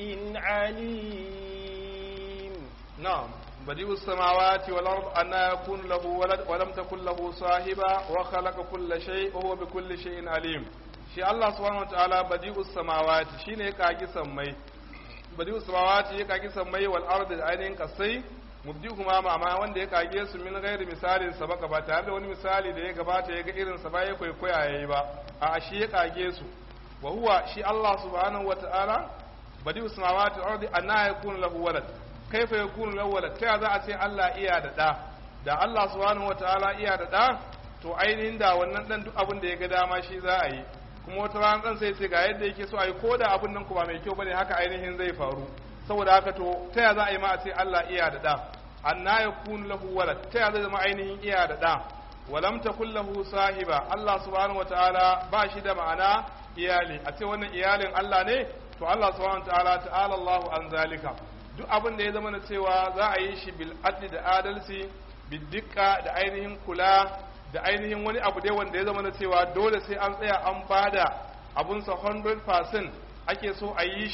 عليم نعم بديع السماوات والأرض أن يكون له ولد ولم تكن له صاحبة وخلق كل شيء وهو بكل شيء عليم shi Allah subhanahu wataala badi'us samawati shine ya kagi sammai badi'us samawati ya kagi sammai wal ardi da ainihin kasai mubdihuma ma'ama wanda ya kage su min ghairi misalin sabaka ba tare da wani misali da ya gabata ya ga irin sa ba ya kwaikwaya yayi ba a shi ya kage su wa huwa shi Allah subhanahu wataala badi'us samawati wal ardi anna yakunu lahu walad kaifa yakunu lahu walad ta za a ce Allah iya da da da Allah subhanahu wataala iya da da to ainihin da wannan dan duk abin da ya ga dama shi za a yi kuma wata rana dan sai ce ga yadda yake so a yi ko da abin nan ku ba mai kyau bane haka ainihin zai faru saboda haka to ta ya za a yi ma a ce Allah iya da da anna yakunu lahu walad ta ya zai zama ainihin iya da da walam takul lahu sahiba Allah subhanahu wataala ba shi da ma'ana iyali a ce wannan iyalin Allah ne to Allah subhanahu wataala ta'ala Allahu an zalika duk abin da ya zama na cewa za a yi shi bil adli da adalci bil dikka da ainihin kula da ainihin wani abu dai wanda ya zama na cewa dole sai an tsaya an bada abunsa 100% ake so a yi shi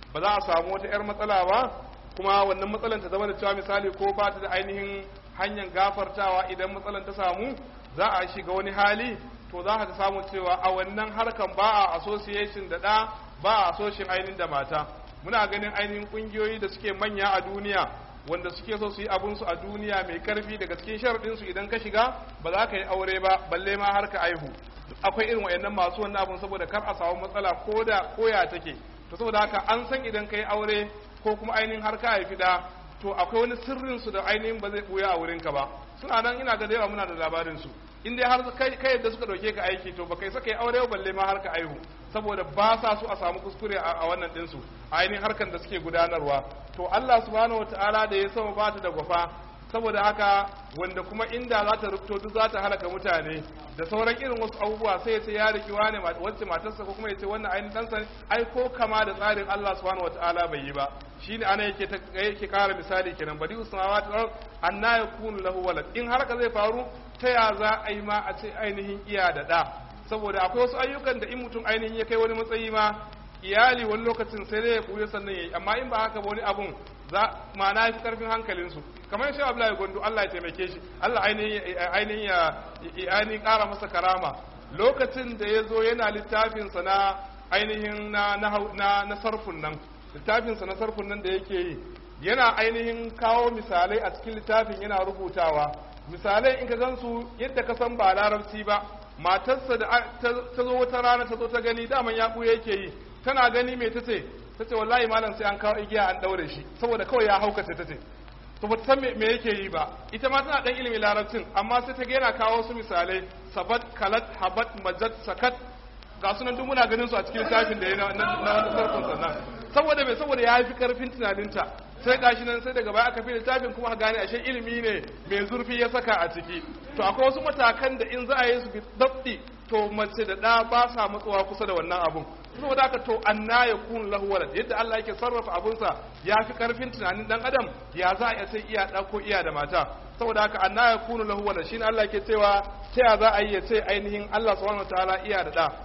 ba za a samu wata 'yar matsala ba kuma wannan matsalan ta zama da cewa misali ko ba ta da ainihin hanyar gafartawa idan matsalan ta samu za a shiga wani hali to za ka samu cewa a wannan harkan ba a association da ɗa ba a association ainihin da mata muna ganin ainihin ƙungiyoyi da suke manya a duniya wanda suke so su yi abunsu a duniya mai karfi daga cikin sharaɗinsu idan ka shiga ba za ka yi aure ba balle ma har ka aihu akwai irin wayannan masu wannan abun saboda kar a samu matsala ko da koya take to saboda haka an san idan ka yi aure ko kuma ainihin har ka haifi da to akwai wani sirrin su da ainihin ba zai buya a wurin ka ba suna nan ina ga da yawa muna da labarin su in dai har kai kai yadda suka dauke ka aiki to baka saka yi aure balle ma har ka aihu saboda ba sa su a samu kuskure a wannan din su ainihin harkan da suke gudanarwa to Allah subhanahu wataala da ya sama ba ta da gwafa saboda haka wanda kuma inda za ta rubto duk za ta halaka mutane da sauran irin wasu abubuwa sai ya ce ya riki wane wacce matarsa ko kuma ya ce wannan ainihin ɗansa ai ko kama da tsarin Allah subhanahu wataala bai yi ba shine ana yake ta yake kara misali kenan badi usmawati wal anna yakunu lahu walad in har ka zai faru ta ya za a yi ma a ce ainihin iya da da saboda akwai wasu ayyukan da in mutum ainihin ya kai wani matsayi ma iyali wani lokacin sai dai ya kuya sannan yayi amma in ba haka ba wani abun za ma'ana ya fi karfin hankalinsu kamar shi Abdullahi Gondo Allah ya taimake shi Allah ainihin ya ainihin ƙara masa karama lokacin da ya zo yana littafinsa na ainihin na na sarfun nan littafinsa na sarfun nan da yake yi yana ainihin kawo misalai a cikin littafin yana rubutawa misalai in ka gansu yadda ka san ba larabci ba matarsa da ta zo wata rana ta zo ta gani daman ya yake yi tana gani mai ta ce ta ce wallahi malam sai an kawo igiya an daure shi saboda kawai ya haukace ta ce to ba ta san me yake yi ba ita ma tana dan ilimin larabcin amma sai ta ga yana kawo su misalai sabat kalat habat majad sakat ga sunan duk muna ganin su a cikin littafin da ya na wani sarkun sannan saboda mai saboda ya fi karfin tunaninta sai gashi nan sai daga baya aka fi littafin kuma gane ashe ilimi ne mai zurfi ya saka a ciki to akwai wasu matakan da in za a yi su bi dabdi to mace da ɗa ba sa matsowa kusa da wannan abun saboda haka to anna ya kun lahu walad yadda Allah yake sarrafa abunsa ya fi karfin tunanin dan adam ya za a sai iya ɗa ko iya da mata saboda haka anna ya kun lahu walad shine Allah yake cewa ta ya za a yi ya ce ainihin Allah subhanahu wataala iya da ɗa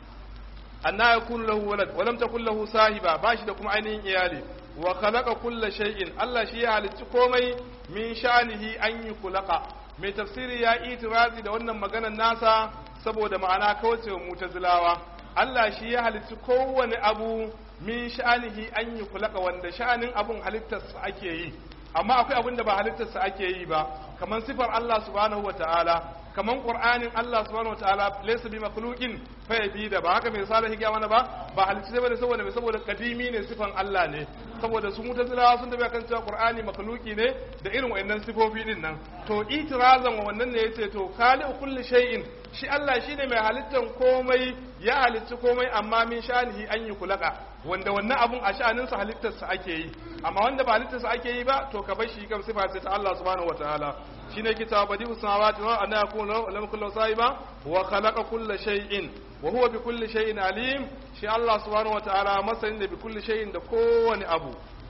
anna ya kun lahu walad wa lam takul lahu sahiba bashi da kuma ainihin iyali wa khalaqa kulla shay'in Allah shi ya halicci komai min sha'nihi an yi khulaqa mai tafsiri ya itirazi da wannan maganar nasa saboda ma'ana kaucewa mutazilawa Allah shi ya halicci kowane abu min sha'anihi an yi kulaka wanda sha'anin abun halittarsa ake yi amma akwai abin da ba halittarsa ake yi ba kamar sifar Allah subhanahu ta'ala kamar qur'anin Allah subhanahu ta'ala laysa bi makhluqin fa da ba haka mai salihi ga mana ba ba halitta bane saboda mai saboda kadimi ne sifan Allah ne saboda su mutazilawa sun tafi kan cewa qur'ani makhluqi ne da irin wayannan sifofi din nan to itirazan wannan ne yace to khaliqu kulli shay'in shi Allah shine mai halittan komai ya halitta komai amma min sha'anihi an yi kulaka wanda wannan abun a sha'anin sa halittar sa ake yi amma wanda ba halittar sa ake yi ba to ka bar shi kan sifa ta Allah subhanahu wataala shine kita badi samawati wa anna yakunu lam kullu sahiba wa khalaqa kulla shay'in wa huwa bi kulli shay'in alim shi Allah subhanahu wataala masanin da bi kulli shay'in da kowane abu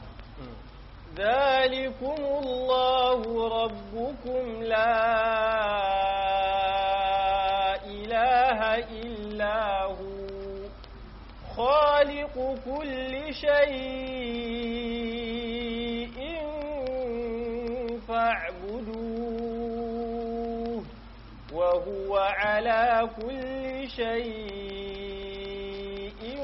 ذلكم الله ربكم لا إله إلا هو خالق كل شيء فاعبدوه وهو على كل شيء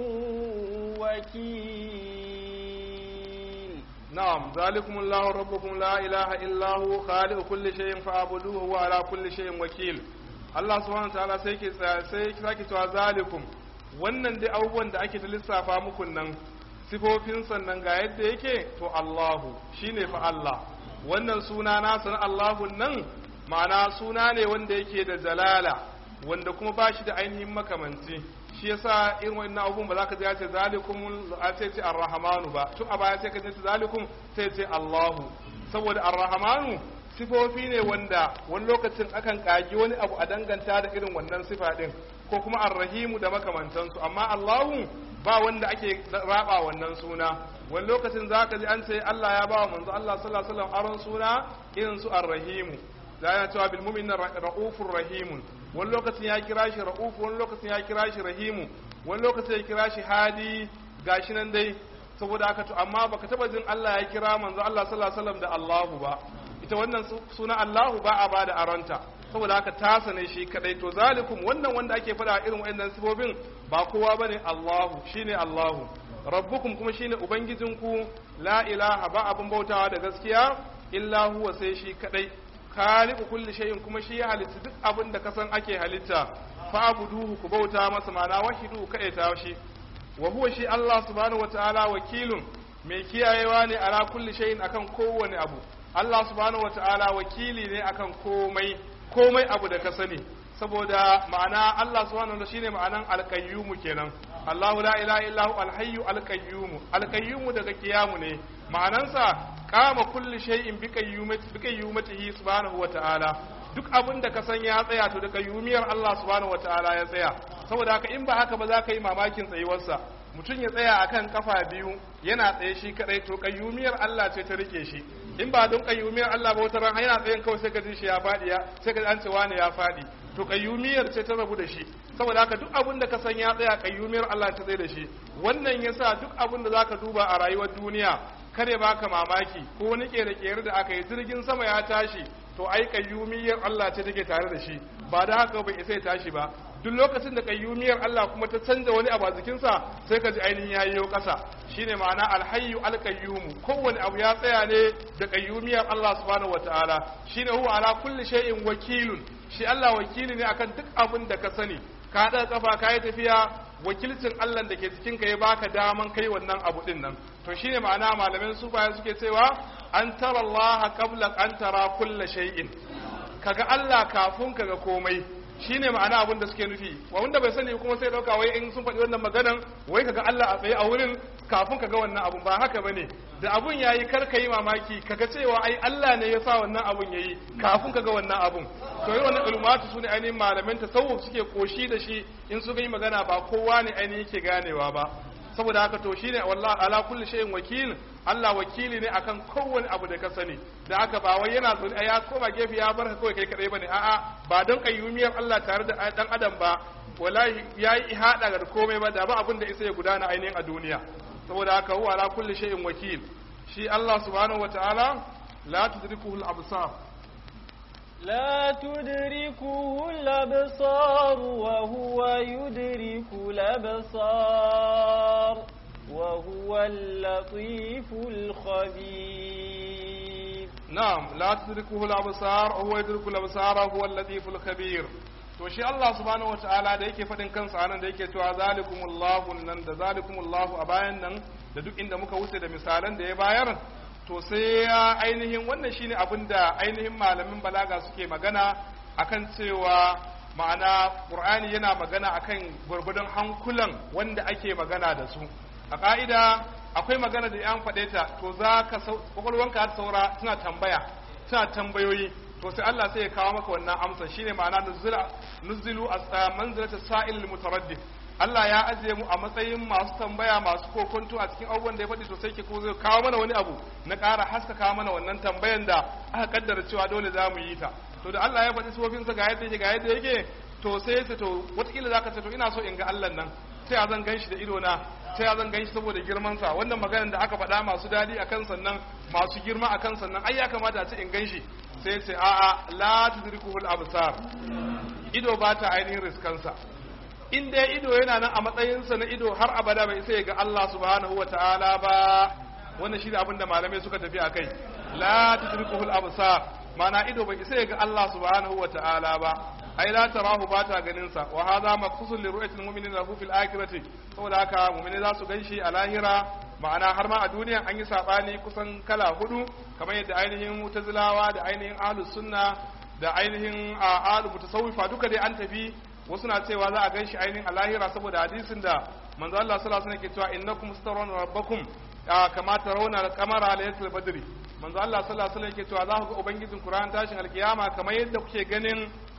وكيل نعم ذلكم الله ربكم لا إله إلا هو خالق كل شيء فاعبدوه وهو على كل شيء وكيل Allah subhanahu wa ta'ala sai ke sai sake cewa zalikum wannan dai abubuwan da ake ta lissafa muku nan sifofin sannan ga yadda yake to Allahu shine fa Allah wannan suna nasa na Allahu nan ma'ana suna ne wanda yake da jalala wanda kuma ba shi da ainihin makamanci shi yasa irin wannan abubuwan ba za ka ji ya ce zalikum a sai ce arrahmanu ba tun a baya sai ka ce zalikum sai ce Allahu saboda arrahmanu sifofi ne wanda wani lokacin akan kagi wani abu a danganta da irin wannan sifa din ko kuma arrahimu da makamantansu amma Allahu ba wanda ake raba wannan suna wani lokacin za ka ji an ce Allah ya ba wa manzo Allah sallallahu alaihi wasallam aron suna irin su arrahimu da yana cewa bil mu'minin ra'ufur rahimun wani lokacin ya kira shi ra'uf wani lokacin ya kira shi rahimu wani lokacin ya kira shi hadi gashi nan dai saboda haka to amma baka taba jin Allah ya kira manzo Allah sallallahu alaihi wasallam da Allahu ba ita wannan suna Allahu ba a bada aranta saboda haka ta sane shi kadai to zalikum wannan wanda ake fada irin wayannan sifofin ba kowa bane Allahu shine Allahu rabbukum kuma shine ubangijinku la ilaha ba abun bautawa da gaskiya illa huwa sai shi kadai khaliqu kulli shay'in kuma shi ya halitta duk abin da kasan ake halitta fa'buduhu ku bauta masa ma'ana wahidu kai ta shi wa huwa shi Allah subhanahu wataala wakilun mai kiyayewa ne ala kulli shay'in akan kowane abu Allah subhanahu wataala wakili ne akan komai komai abu da ka sani saboda ma'ana Allah subhanahu wataala shine ma'anan alqayyum kenan Allahu la ilaha illa hu alhayyu alqayyum alqayyum daga kiyamu ne ma'anansa kama kulli shay'in bi qayyumati bi qayyumatihi subhanahu wataala duk abin da ka san ya tsaya to da qayyumiyar Allah subhanahu wataala ya tsaya saboda haka in ba haka ba za ka yi mamakin tsayuwarsa mutum ya tsaya akan kafa biyu yana tsaye shi kadai to qayyumiyar Allah ce ta rike shi in ba don qayyumiyar Allah ba wata ran yana tsayen kawai sai ka ji shi ya fadi ya sai ka an ce wani ya fadi to qayyumiyar ce ta rabu da shi saboda haka duk abin da ka san ya tsaya qayyumiyar Allah ta tsaye da shi wannan yasa duk abin da zaka duba a rayuwar duniya kare baka mamaki ko wani kere-kere da aka yi jirgin sama ya tashi to ai qayyumiyar Allah ce take tare da shi ba da haka bai isa ya tashi ba duk lokacin da qayyumiyar Allah kuma ta canza wani abu a jikinsa sai ka ji ainihin yayiyo ƙasa shine ma'ana alhayyu alqayyum kowane abu ya tsaya ne da qayyumiyar Allah subhanahu wataala shine huwa ala kulli shay'in wakilun shi Allah wakili ne akan duk abin da ka sani ka da kafa ka yi tafiya wakilcin Allah da ke cikin ka ya baka daman kai wannan abu din nan to shine ma'ana malamin su baya suke cewa an tara Allah qabla an tara kulli shay'in kaga Allah kafin kaga komai shine ma'ana abin da suke nufi wa wanda bai sani kuma sai dauka wai in sun faɗi wannan maganan wai kaga Allah a tsaye a wurin kafin kaga wannan abun ba haka bane da abun yayi kar ka yi mamaki kaga cewa ai Allah ne ya sa wannan abun yayi kafin kaga wannan abun to yi wannan ulumatu sune ainihin malaman tasawuf suke koshi da shi in su yi magana ba kowa ne ainihin yake ganewa ba saboda haka to shine wallahi ala kulli shay'in wakil Allah wakili ne akan kowane abu da ka sani da aka ba wai yana zo ya koma gefe ya bar ka kawai kai kadai bane a'a ba don kayyumiyar Allah tare da dan adam ba wallahi yayi ihada ga komai ba da ba abin da isa ya gudana ainihin a duniya saboda haka huwa ala kulli shay'in wakil shi Allah subhanahu wataala la tudrikuhu al-absar لا تدركه الأبصار وهو يدرك الأبصار وهو اللطيف الخبير نعم لا تدركه الأبصار وهو يدرك الأبصار وهو اللطيف الخبير to shi Allah subhanahu wataala da yake faɗin kansa anan da yake cewa zalikumullahu nan da zalikumullahu a bayan nan da duk inda muka wuce da misalan da ya bayar to sai ya ainihin wannan shine abin da ainihin malamin balaga suke magana akan cewa ma'ana qur'ani yana magana akan gurgudun hankulan wanda ake magana da su a ka'ida akwai magana da an faɗe ta to za ka kwakwalwanka ta saura suna tambaya suna tambayoyi to sai Allah sai ya kawo maka wannan amsa shine ma'ana nuzula nuzilu manzilata sa'il mutaraddid Allah ya ajiye mu a matsayin masu tambaya masu kokonto a cikin abubuwan da ya faɗi to sai ke ko zai kawo mana wani abu na ƙara haskaka mana wannan tambayan da aka kaddara cewa dole za mu yi ta to da Allah ya faɗi sufofinsa ga yadda yake ga yadda yake to sai ya ce to wataƙila za ka ce to ina so in ga Allah nan sai a zan gan shi da ido na sai a zan gan shi saboda girmansa wannan maganar da aka faɗa masu daɗi a kan sannan masu girma a kan sannan ai ya kamata a ce in gan shi sai ce a'a la tudrikuhul absar ido ba ta ainihin riskansa in dai ido yana nan a matsayinsa na ido har abada bai sai ga Allah subhanahu wa ta'ala ba wannan shi abin da malamai suka tafi a kai la tudrikuhul absar mana ido bai sai ga Allah subhanahu wa ta'ala ba ai la tarahu ba ta ganin sa wa hadha maqsusun li ru'yatil mu'minina lahu fil akhirati saboda haka mu'mini za su ganshi a lahira ma'ana har ma a duniya an yi sabani kusan kala hudu kamar yadda ainihin mutazilawa da ainihin ahlus sunna da ainihin ahlul mutasawwifa duka dai an tafi wasu na cewa za a gan shi ainihin a lahira saboda hadisin da manzo Allah sallallahu alaihi wasallam ke cewa innakum tarawna rabbakum kama tarawna al-qamara laylatul badri manzo Allah sallallahu alaihi wasallam ke cewa za ku ga ubangijin Qur'an tashin alkiyama kamar yadda kuke ganin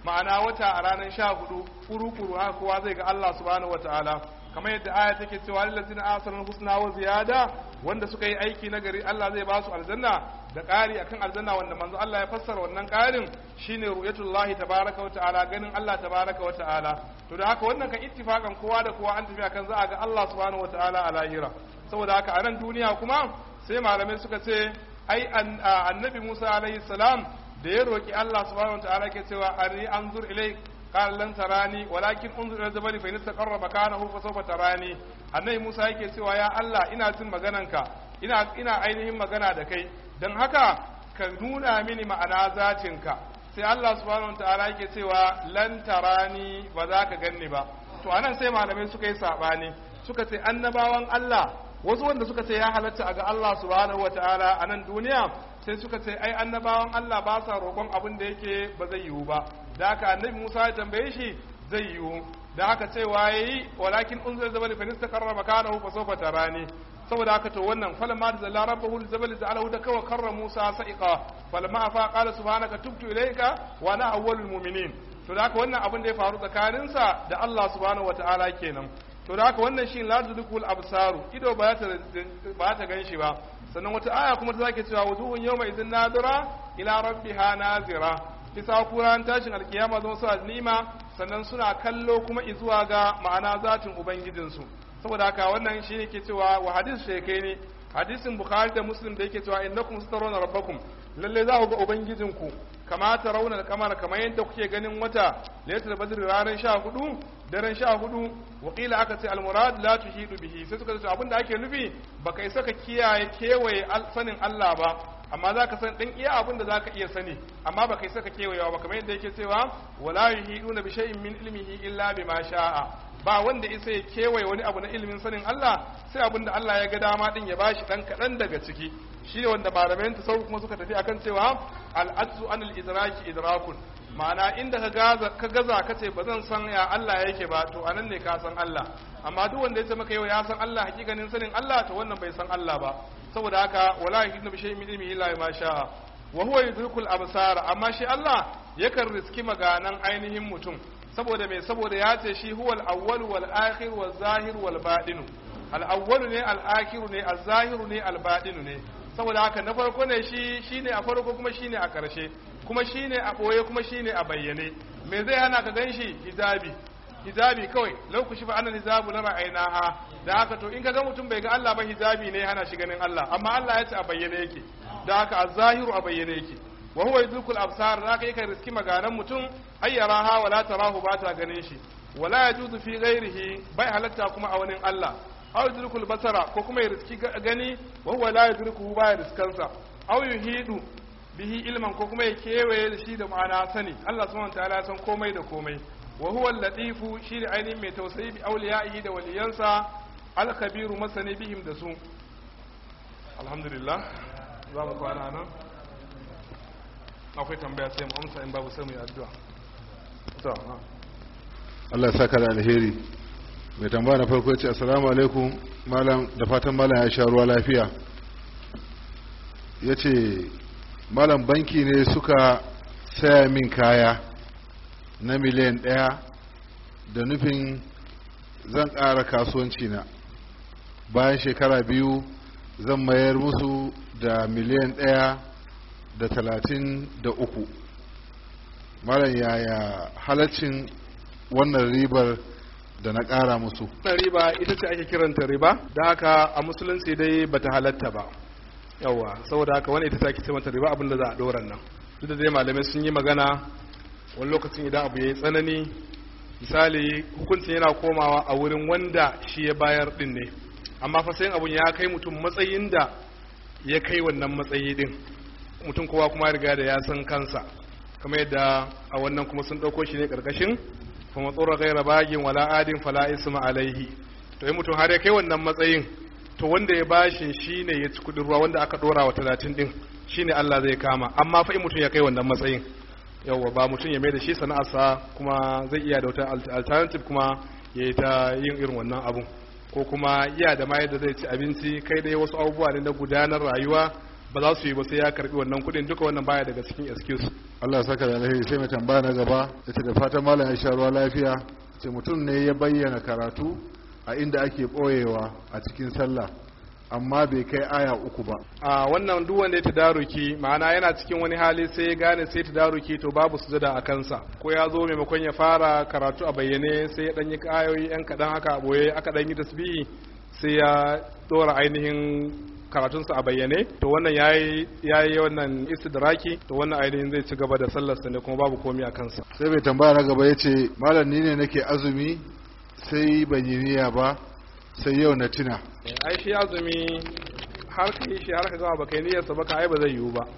ma'ana wata a ranar sha hudu kuru-kuru haka kowa zai ga Allah subhanahu wataala kamar yadda aya take cewa lillazina ahsanul husna wa ziyada wanda suka yi aiki na gari Allah zai ba su aljanna da ƙari akan aljanna wanda manzo Allah ya fassara wannan ƙarin shine ru'yatullahi tabaraka wa ta'ala ganin Allah tabaraka wa ta'ala to da haka wannan kan ittifakan kowa da kowa an tafi akan za a ga Allah subhanahu wa ta'ala a lahira saboda haka a nan duniya kuma sai malamai suka ce ai annabi Musa alaihi salam da ya roki Allah subhanahu wa ta'ala ke cewa ani anzur ilai قال لن تراني ولكن انظر الى الجبل فان استقر مكانه فسوف تراني annabi Musa yake cewa ya Allah ina jin magananka ina ina ainihin magana da kai dan haka ka nuna mini ma'ana zatinka sai Allah subhanahu wataala yake cewa lan tarani ba za ka ganni ba to anan sai malamai suka yi sabani suka ce annabawan Allah wasu wanda suka ce ya halatta a ga Allah subhanahu wataala a nan duniya sai suka ce ai annabawan Allah ba sa roƙon abin da yake ba zai yiwu ba da haka annabi Musa ya tambaye shi zai yiwu da haka cewa yayi walakin unzila zabal fa nistaqarra makanahu fa sawfa tarani saboda haka to wannan falamma da zalla rabbahu zabal ja'alahu da kawa karra Musa sa'iqa falamma afa qala subhanaka tubtu ilayka wa ana awwalul mu'minin to da haka wannan abin da ya faru tsakaninsa da Allah subhanahu wataala kenan to da haka wannan shi la tudrikul absaru ido ba ta ba ta ganshi ba sannan wata aya kuma ta sake cewa wujuhun yawma idhin nadira ila rabbiha nazira bisa kuran tashin alkiyama zama suna nima sannan suna kallo kuma izuwa ga ma'ana zatin ubangijinsu saboda haka wannan shi ne ke cewa wa hadis shekai ne hadisin bukhari da muslim da yake cewa innakum satarawna rabbakum lalle za ku ga ubangijinku kama ta rauna kamar kamar yadda kuke ganin wata laylatul badr ranar 14 daren 14 wakila aka ce almurad la tuhidu bihi sai suka ce abinda ake nufi baka isa ka kiyaye kewaye sanin Allah ba amma za ka san ɗan iya abin da za ka iya sani amma ba kai saka kewayewa ba kamar yadda yake cewa wala yuhiduna bi shay'in min ilmihi illa bima sha'a ba wanda isa ya kewaye wani abu na ilimin sanin Allah sai abin da Allah ya ga dama din ya bashi dan kaɗan daga ciki shi ne wanda malaman tasawuf kuma suka tafi akan cewa al-ajzu anil idraki idrakun ma'ana inda ka gaza ka gaza ka ce ba zan san ya Allah yake ba to anan ne ka san Allah amma duk wanda ya ce maka yau ya san Allah hakikanin sanin Allah to wannan bai san Allah ba saboda haka wala yuhidnu bi shay'in min ilmihi illa ma sha'a wa huwa yudrikul absar amma shi Allah yakan riski maganan ainihin mutum saboda me saboda ya ce shi huwal awwal wal akhir wal zahir wal batin al awwal ne al akhir ne al zahir ne al batin ne saboda haka na farko ne shi shine a farko kuma shine a karshe kuma shine a boye kuma shine a bayyane me zai hana ka ganshi hijabi hijabi kawai lokaci fa annal hijabu lama ainaha da haka to in ka ga mutum bai ga Allah ba hijabi ne hana shi ganin Allah amma Allah ya ce a bayyane yake da haka az-zahiru a bayyane yake wa huwa yudrikul absar da haka yake riski maganan mutum ayyaraha wala tarahu ba ta ganin shi wala yajuzu fi ghairihi bai halatta kuma a wani Allah aw yudrikul basara ko kuma ya riski gani wa huwa la yudrikuhu ba ya riskansa aw yuhidu bihi ilman ko kuma ya kewaye da shi da ma'ana sani Allah subhanahu wa ta'ala ya san komai da komai wa huwa al-latifu shi da ainihin mai tausayi bi awliyaihi da waliyansa al-kabiru masani bihim da su alhamdulillah za mu kwana nan akwai tambaya sai mu amsa in babu sai mu yi addu'a to Allah ya saka da alheri mai tambaya na farko ya ce assalamu alaikum malam da fatan malam ya sha ruwa lafiya ya ce malam banki ne suka saya min kaya na miliyan ɗaya da nufin zan ƙara kasuwanci na bayan shekara biyu zan mayar musu da miliyan ɗaya da talatin da uku malam yaya halaccin wannan ribar da na ƙara musu wannan riba ita ce ake kiranta riba da haka a musulunci dai bata halatta ba yawa saboda haka wani ita ce ake ce mata riba abinda za a ɗoran nan duk da dai malamai sun yi magana wani lokacin idan abu ya yi tsanani misali hukuncin yana komawa a wurin wanda shi ya bayar din ne amma fa sai abun ya kai mutum matsayin da ya kai wannan matsayi din mutum kowa kuma riga da ya san kansa kamar yadda a wannan kuma sun ɗauko shi ne ƙarƙashin kuma tsoro gaira bagin wala adin fala isma alaihi to yi mutum har ya kai wannan matsayin to wanda ya bashin shi ne ya ci kuɗin ruwa wanda aka ɗora wa talatin din shi ne Allah zai kama amma fa in mutum ya kai wannan matsayin yawwa ba mutum ya mai da shi sana'arsa kuma zai iya da wata alternative kuma ya yi ta yin irin wannan abun ko kuma iya da ma yadda zai ci abinci kai dai wasu abubuwa ne na gudanar rayuwa ba za su yi ba sai ya karbi wannan kudin duka wannan baya daga cikin excuse Allah ya saka da alheri sai mai tambaya na gaba yace da fatan malam ya sha ruwa lafiya ce mutum ne ya bayyana karatu a inda ake boyewa a cikin sallah amma bai kai aya uku ba a wannan duk wanda ya tadaruki ma'ana yana cikin wani hali sai ya gane sai tadaruki to babu sujada a kansa ko ya zo maimakon ya fara karatu a bayyane sai ya dan yi ayoyi yan kadan haka a boye aka dan yi tasbihi sai ya dora ainihin karatunsa a bayyane to wannan yayi yayi wannan istidraki to wannan ainihin zai ci gaba da sallarsa ne kuma babu komai a kansa sai mai tambaya na gaba yace malam ni ne nake azumi sai ban yi niyya ba sai yau na tuna ai shi azumi har ka yi shi har ka gama baka yi niyyarsa ba ka ai ba zai yiwu ba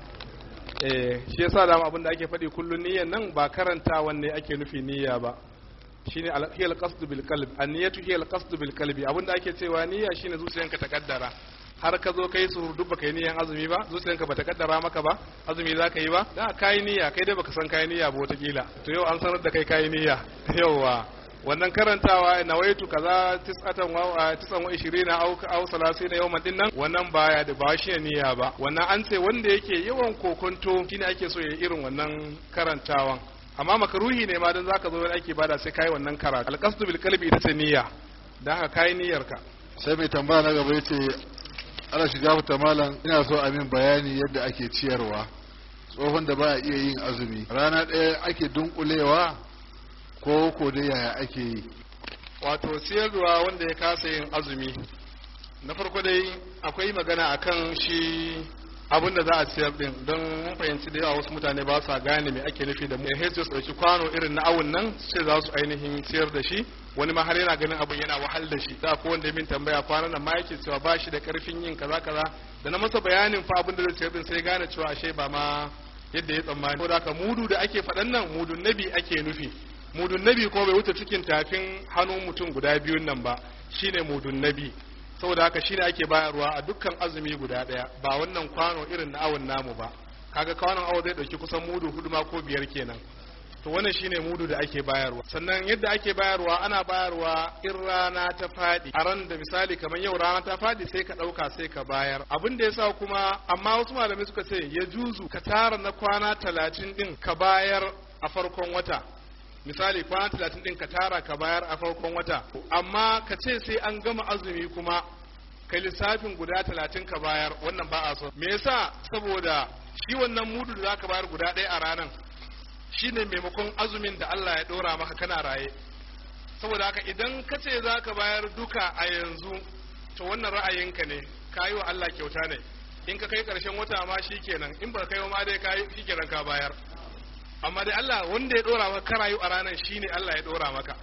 eh shi yasa da abin da ake faɗi kullun niyyar nan ba karanta wanne ake nufi niyya ba shine al qasd bil qalb an niyyatu hiya al qasd bil qalbi abin da ake cewa niyya shine zuciyanka ta kaddara har ka zo kai su duk baka yi niyyan azumi ba zuciyanka bata kaddara maka ba azumi za ka yi ba da kai niyya kai dai baka san kai niyya ba wata kila to yau an sanar da kai kai niyya yauwa wannan karantawa nawaitu kaza tis'atan wa tis'an wa ishirina aw aw salasina yawman din nan wannan baya da ba shi niyya ba wannan an ce wanda yake yawan kokonto shine ake so ya irin wannan karantawan amma makaruhi ne ma dan zaka zo wani ake bada sai kai wannan karatu alqasdu bil qalbi ita ce niyya dan haka kai niyyarka sai mai tambaya na gaba yace ana shiga fita malam ina so a min bayani yadda ake ciyarwa tsohon da ba iya yin azumi rana ɗaya ake dunkulewa ko ko dai yaya ake yi wato siyarwa wanda ya kasa yin azumi na farko dai akwai magana akan shi abin da za a siyar din don mun fahimci da yawa wasu mutane ba sa gane me ake nufi da mu eh su dauki kwano irin na awun nan sai za su ainihin siyar da shi wani ma har yana ganin abin yana wahal da shi da ko wanda min tambaya kwanan nan ma yake cewa ba shi da karfin yin kaza kaza da na masa bayanin fa abin da zai siyar din sai gane cewa ashe ba ma yadda ya tsammani saboda haka mudu da ake faɗan nan mudun nabi ake nufi mudun nabi kuma bai wuce cikin tafin hannun mutum guda biyun nan ba shine mudun nabi saboda haka shine ake bayarwa a dukkan azumi guda daya ba wannan kwano irin na awon namu ba kaga kwanon awo zai dauki kusan mudu hudu ma ko biyar kenan to wannan shine mudu da ake bayarwa sannan yadda ake bayarwa ana bayarwa in rana ta fadi a ran da misali kamar yau rana ta fadi sai ka dauka sai ka bayar abin da yasa kuma amma wasu malamai suka ce ya juzu ka tara na kwana talatin din ka bayar a farkon wata misali kwana talatin din ka tara ka bayar a farkon wata amma ka ce sai an gama azumi kuma kai lissafin guda talatin ka bayar wannan ba a so me yasa saboda shi wannan mudu da zaka bayar guda ɗaya a ranan shine maimakon azumin da Allah ya ɗora maka kana raye saboda haka idan ka ce zaka bayar duka a yanzu to wannan ra'ayinka ne ka yi wa Allah kyauta ne in ka kai ƙarshen wata ma shikenan in ba kai ma dai ka yi shikenan ka bayar amma dai Allah wanda ya dora maka karayu a ranar shine Allah ya dora maka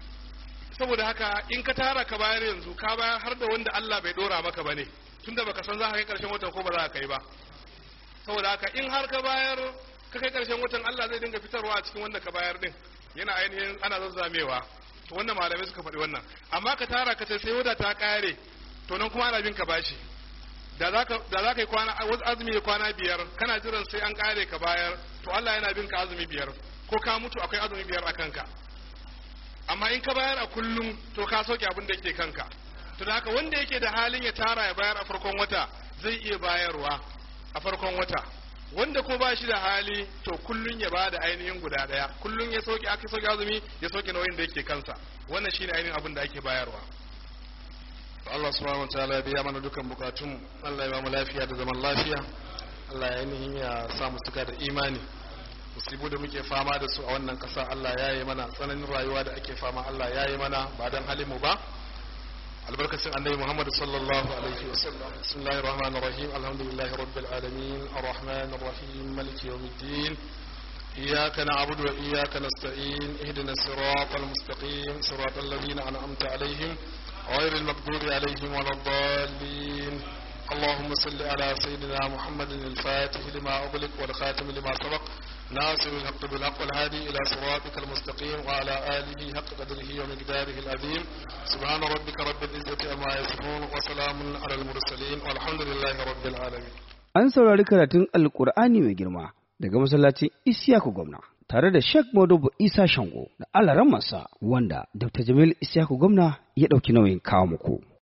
saboda haka in ka tara ka bayar yanzu ka bayar har da wanda Allah bai dora maka bane tunda baka san za ka kai karshen watan ko ba za ka kai ba saboda haka in har ka bayar ka kai karshen watan Allah zai dinga fitarwa a cikin wanda ka bayar din yana ainihin ana zazzamewa to wannan malamai suka faɗi wannan amma ka tara ka ce sai wada ta kare to nan kuma ana bin ka bashi da za ka yi kwana azumi ya kwana biyar kana jiran sai an kare ka bayar to Allah yana bin ka azumi biyar ko ka mutu akwai azumi biyar a kanka amma in ka bayar a kullum to ka sauke abin da yake kanka to da haka wanda yake da halin ya tara ya bayar a farkon wata zai iya bayarwa a farkon wata wanda ko ba shi da hali to kullun ya bada ainihin guda daya kullun ya sauke aka sauke azumi ya sauke nauyin da yake kansa wannan shine ainihin abin da ake bayarwa Allah subhanahu wataala ya biya mana dukan bukatun Allah ya ba mu lafiya da zaman lafiya Allah ya ainihin ya sa mu suka da imani musibu da muke fama da su a wannan kasa Allah ya yi mana tsananin rayuwa da ake fama Allah ya yi mana ba dan halin mu ba albarkacin annabi Muhammad sallallahu alaihi wasallam bismillahir rahmanir rahim alhamdulillahi rabbil alamin arrahmanir rahim maliki yawmiddin إياك نعبد وإياك نستعين اهدنا الصراط المستقيم صراط الذين أنعمت عليهم غير المغضوب عليهم ولا الضالين اللهم صل على سيدنا محمد الفاتح لما أغلق والخاتم لما سبق ناصر الحق بالحق والهادي إلى صراطك المستقيم وعلى آله حق قدره ومقداره العظيم سبحان ربك رب العزة أما يصفون وسلام على المرسلين والحمد لله رب العالمين An saurari karatun Alƙur'ani mai girma daga masallacin Isiyaku Gwamna tare da Sheikh Modubu Isa Shango da alaran masa wanda Dr. Jamil Isiyaku Gwamna ya ɗauki nauyin kawo muku.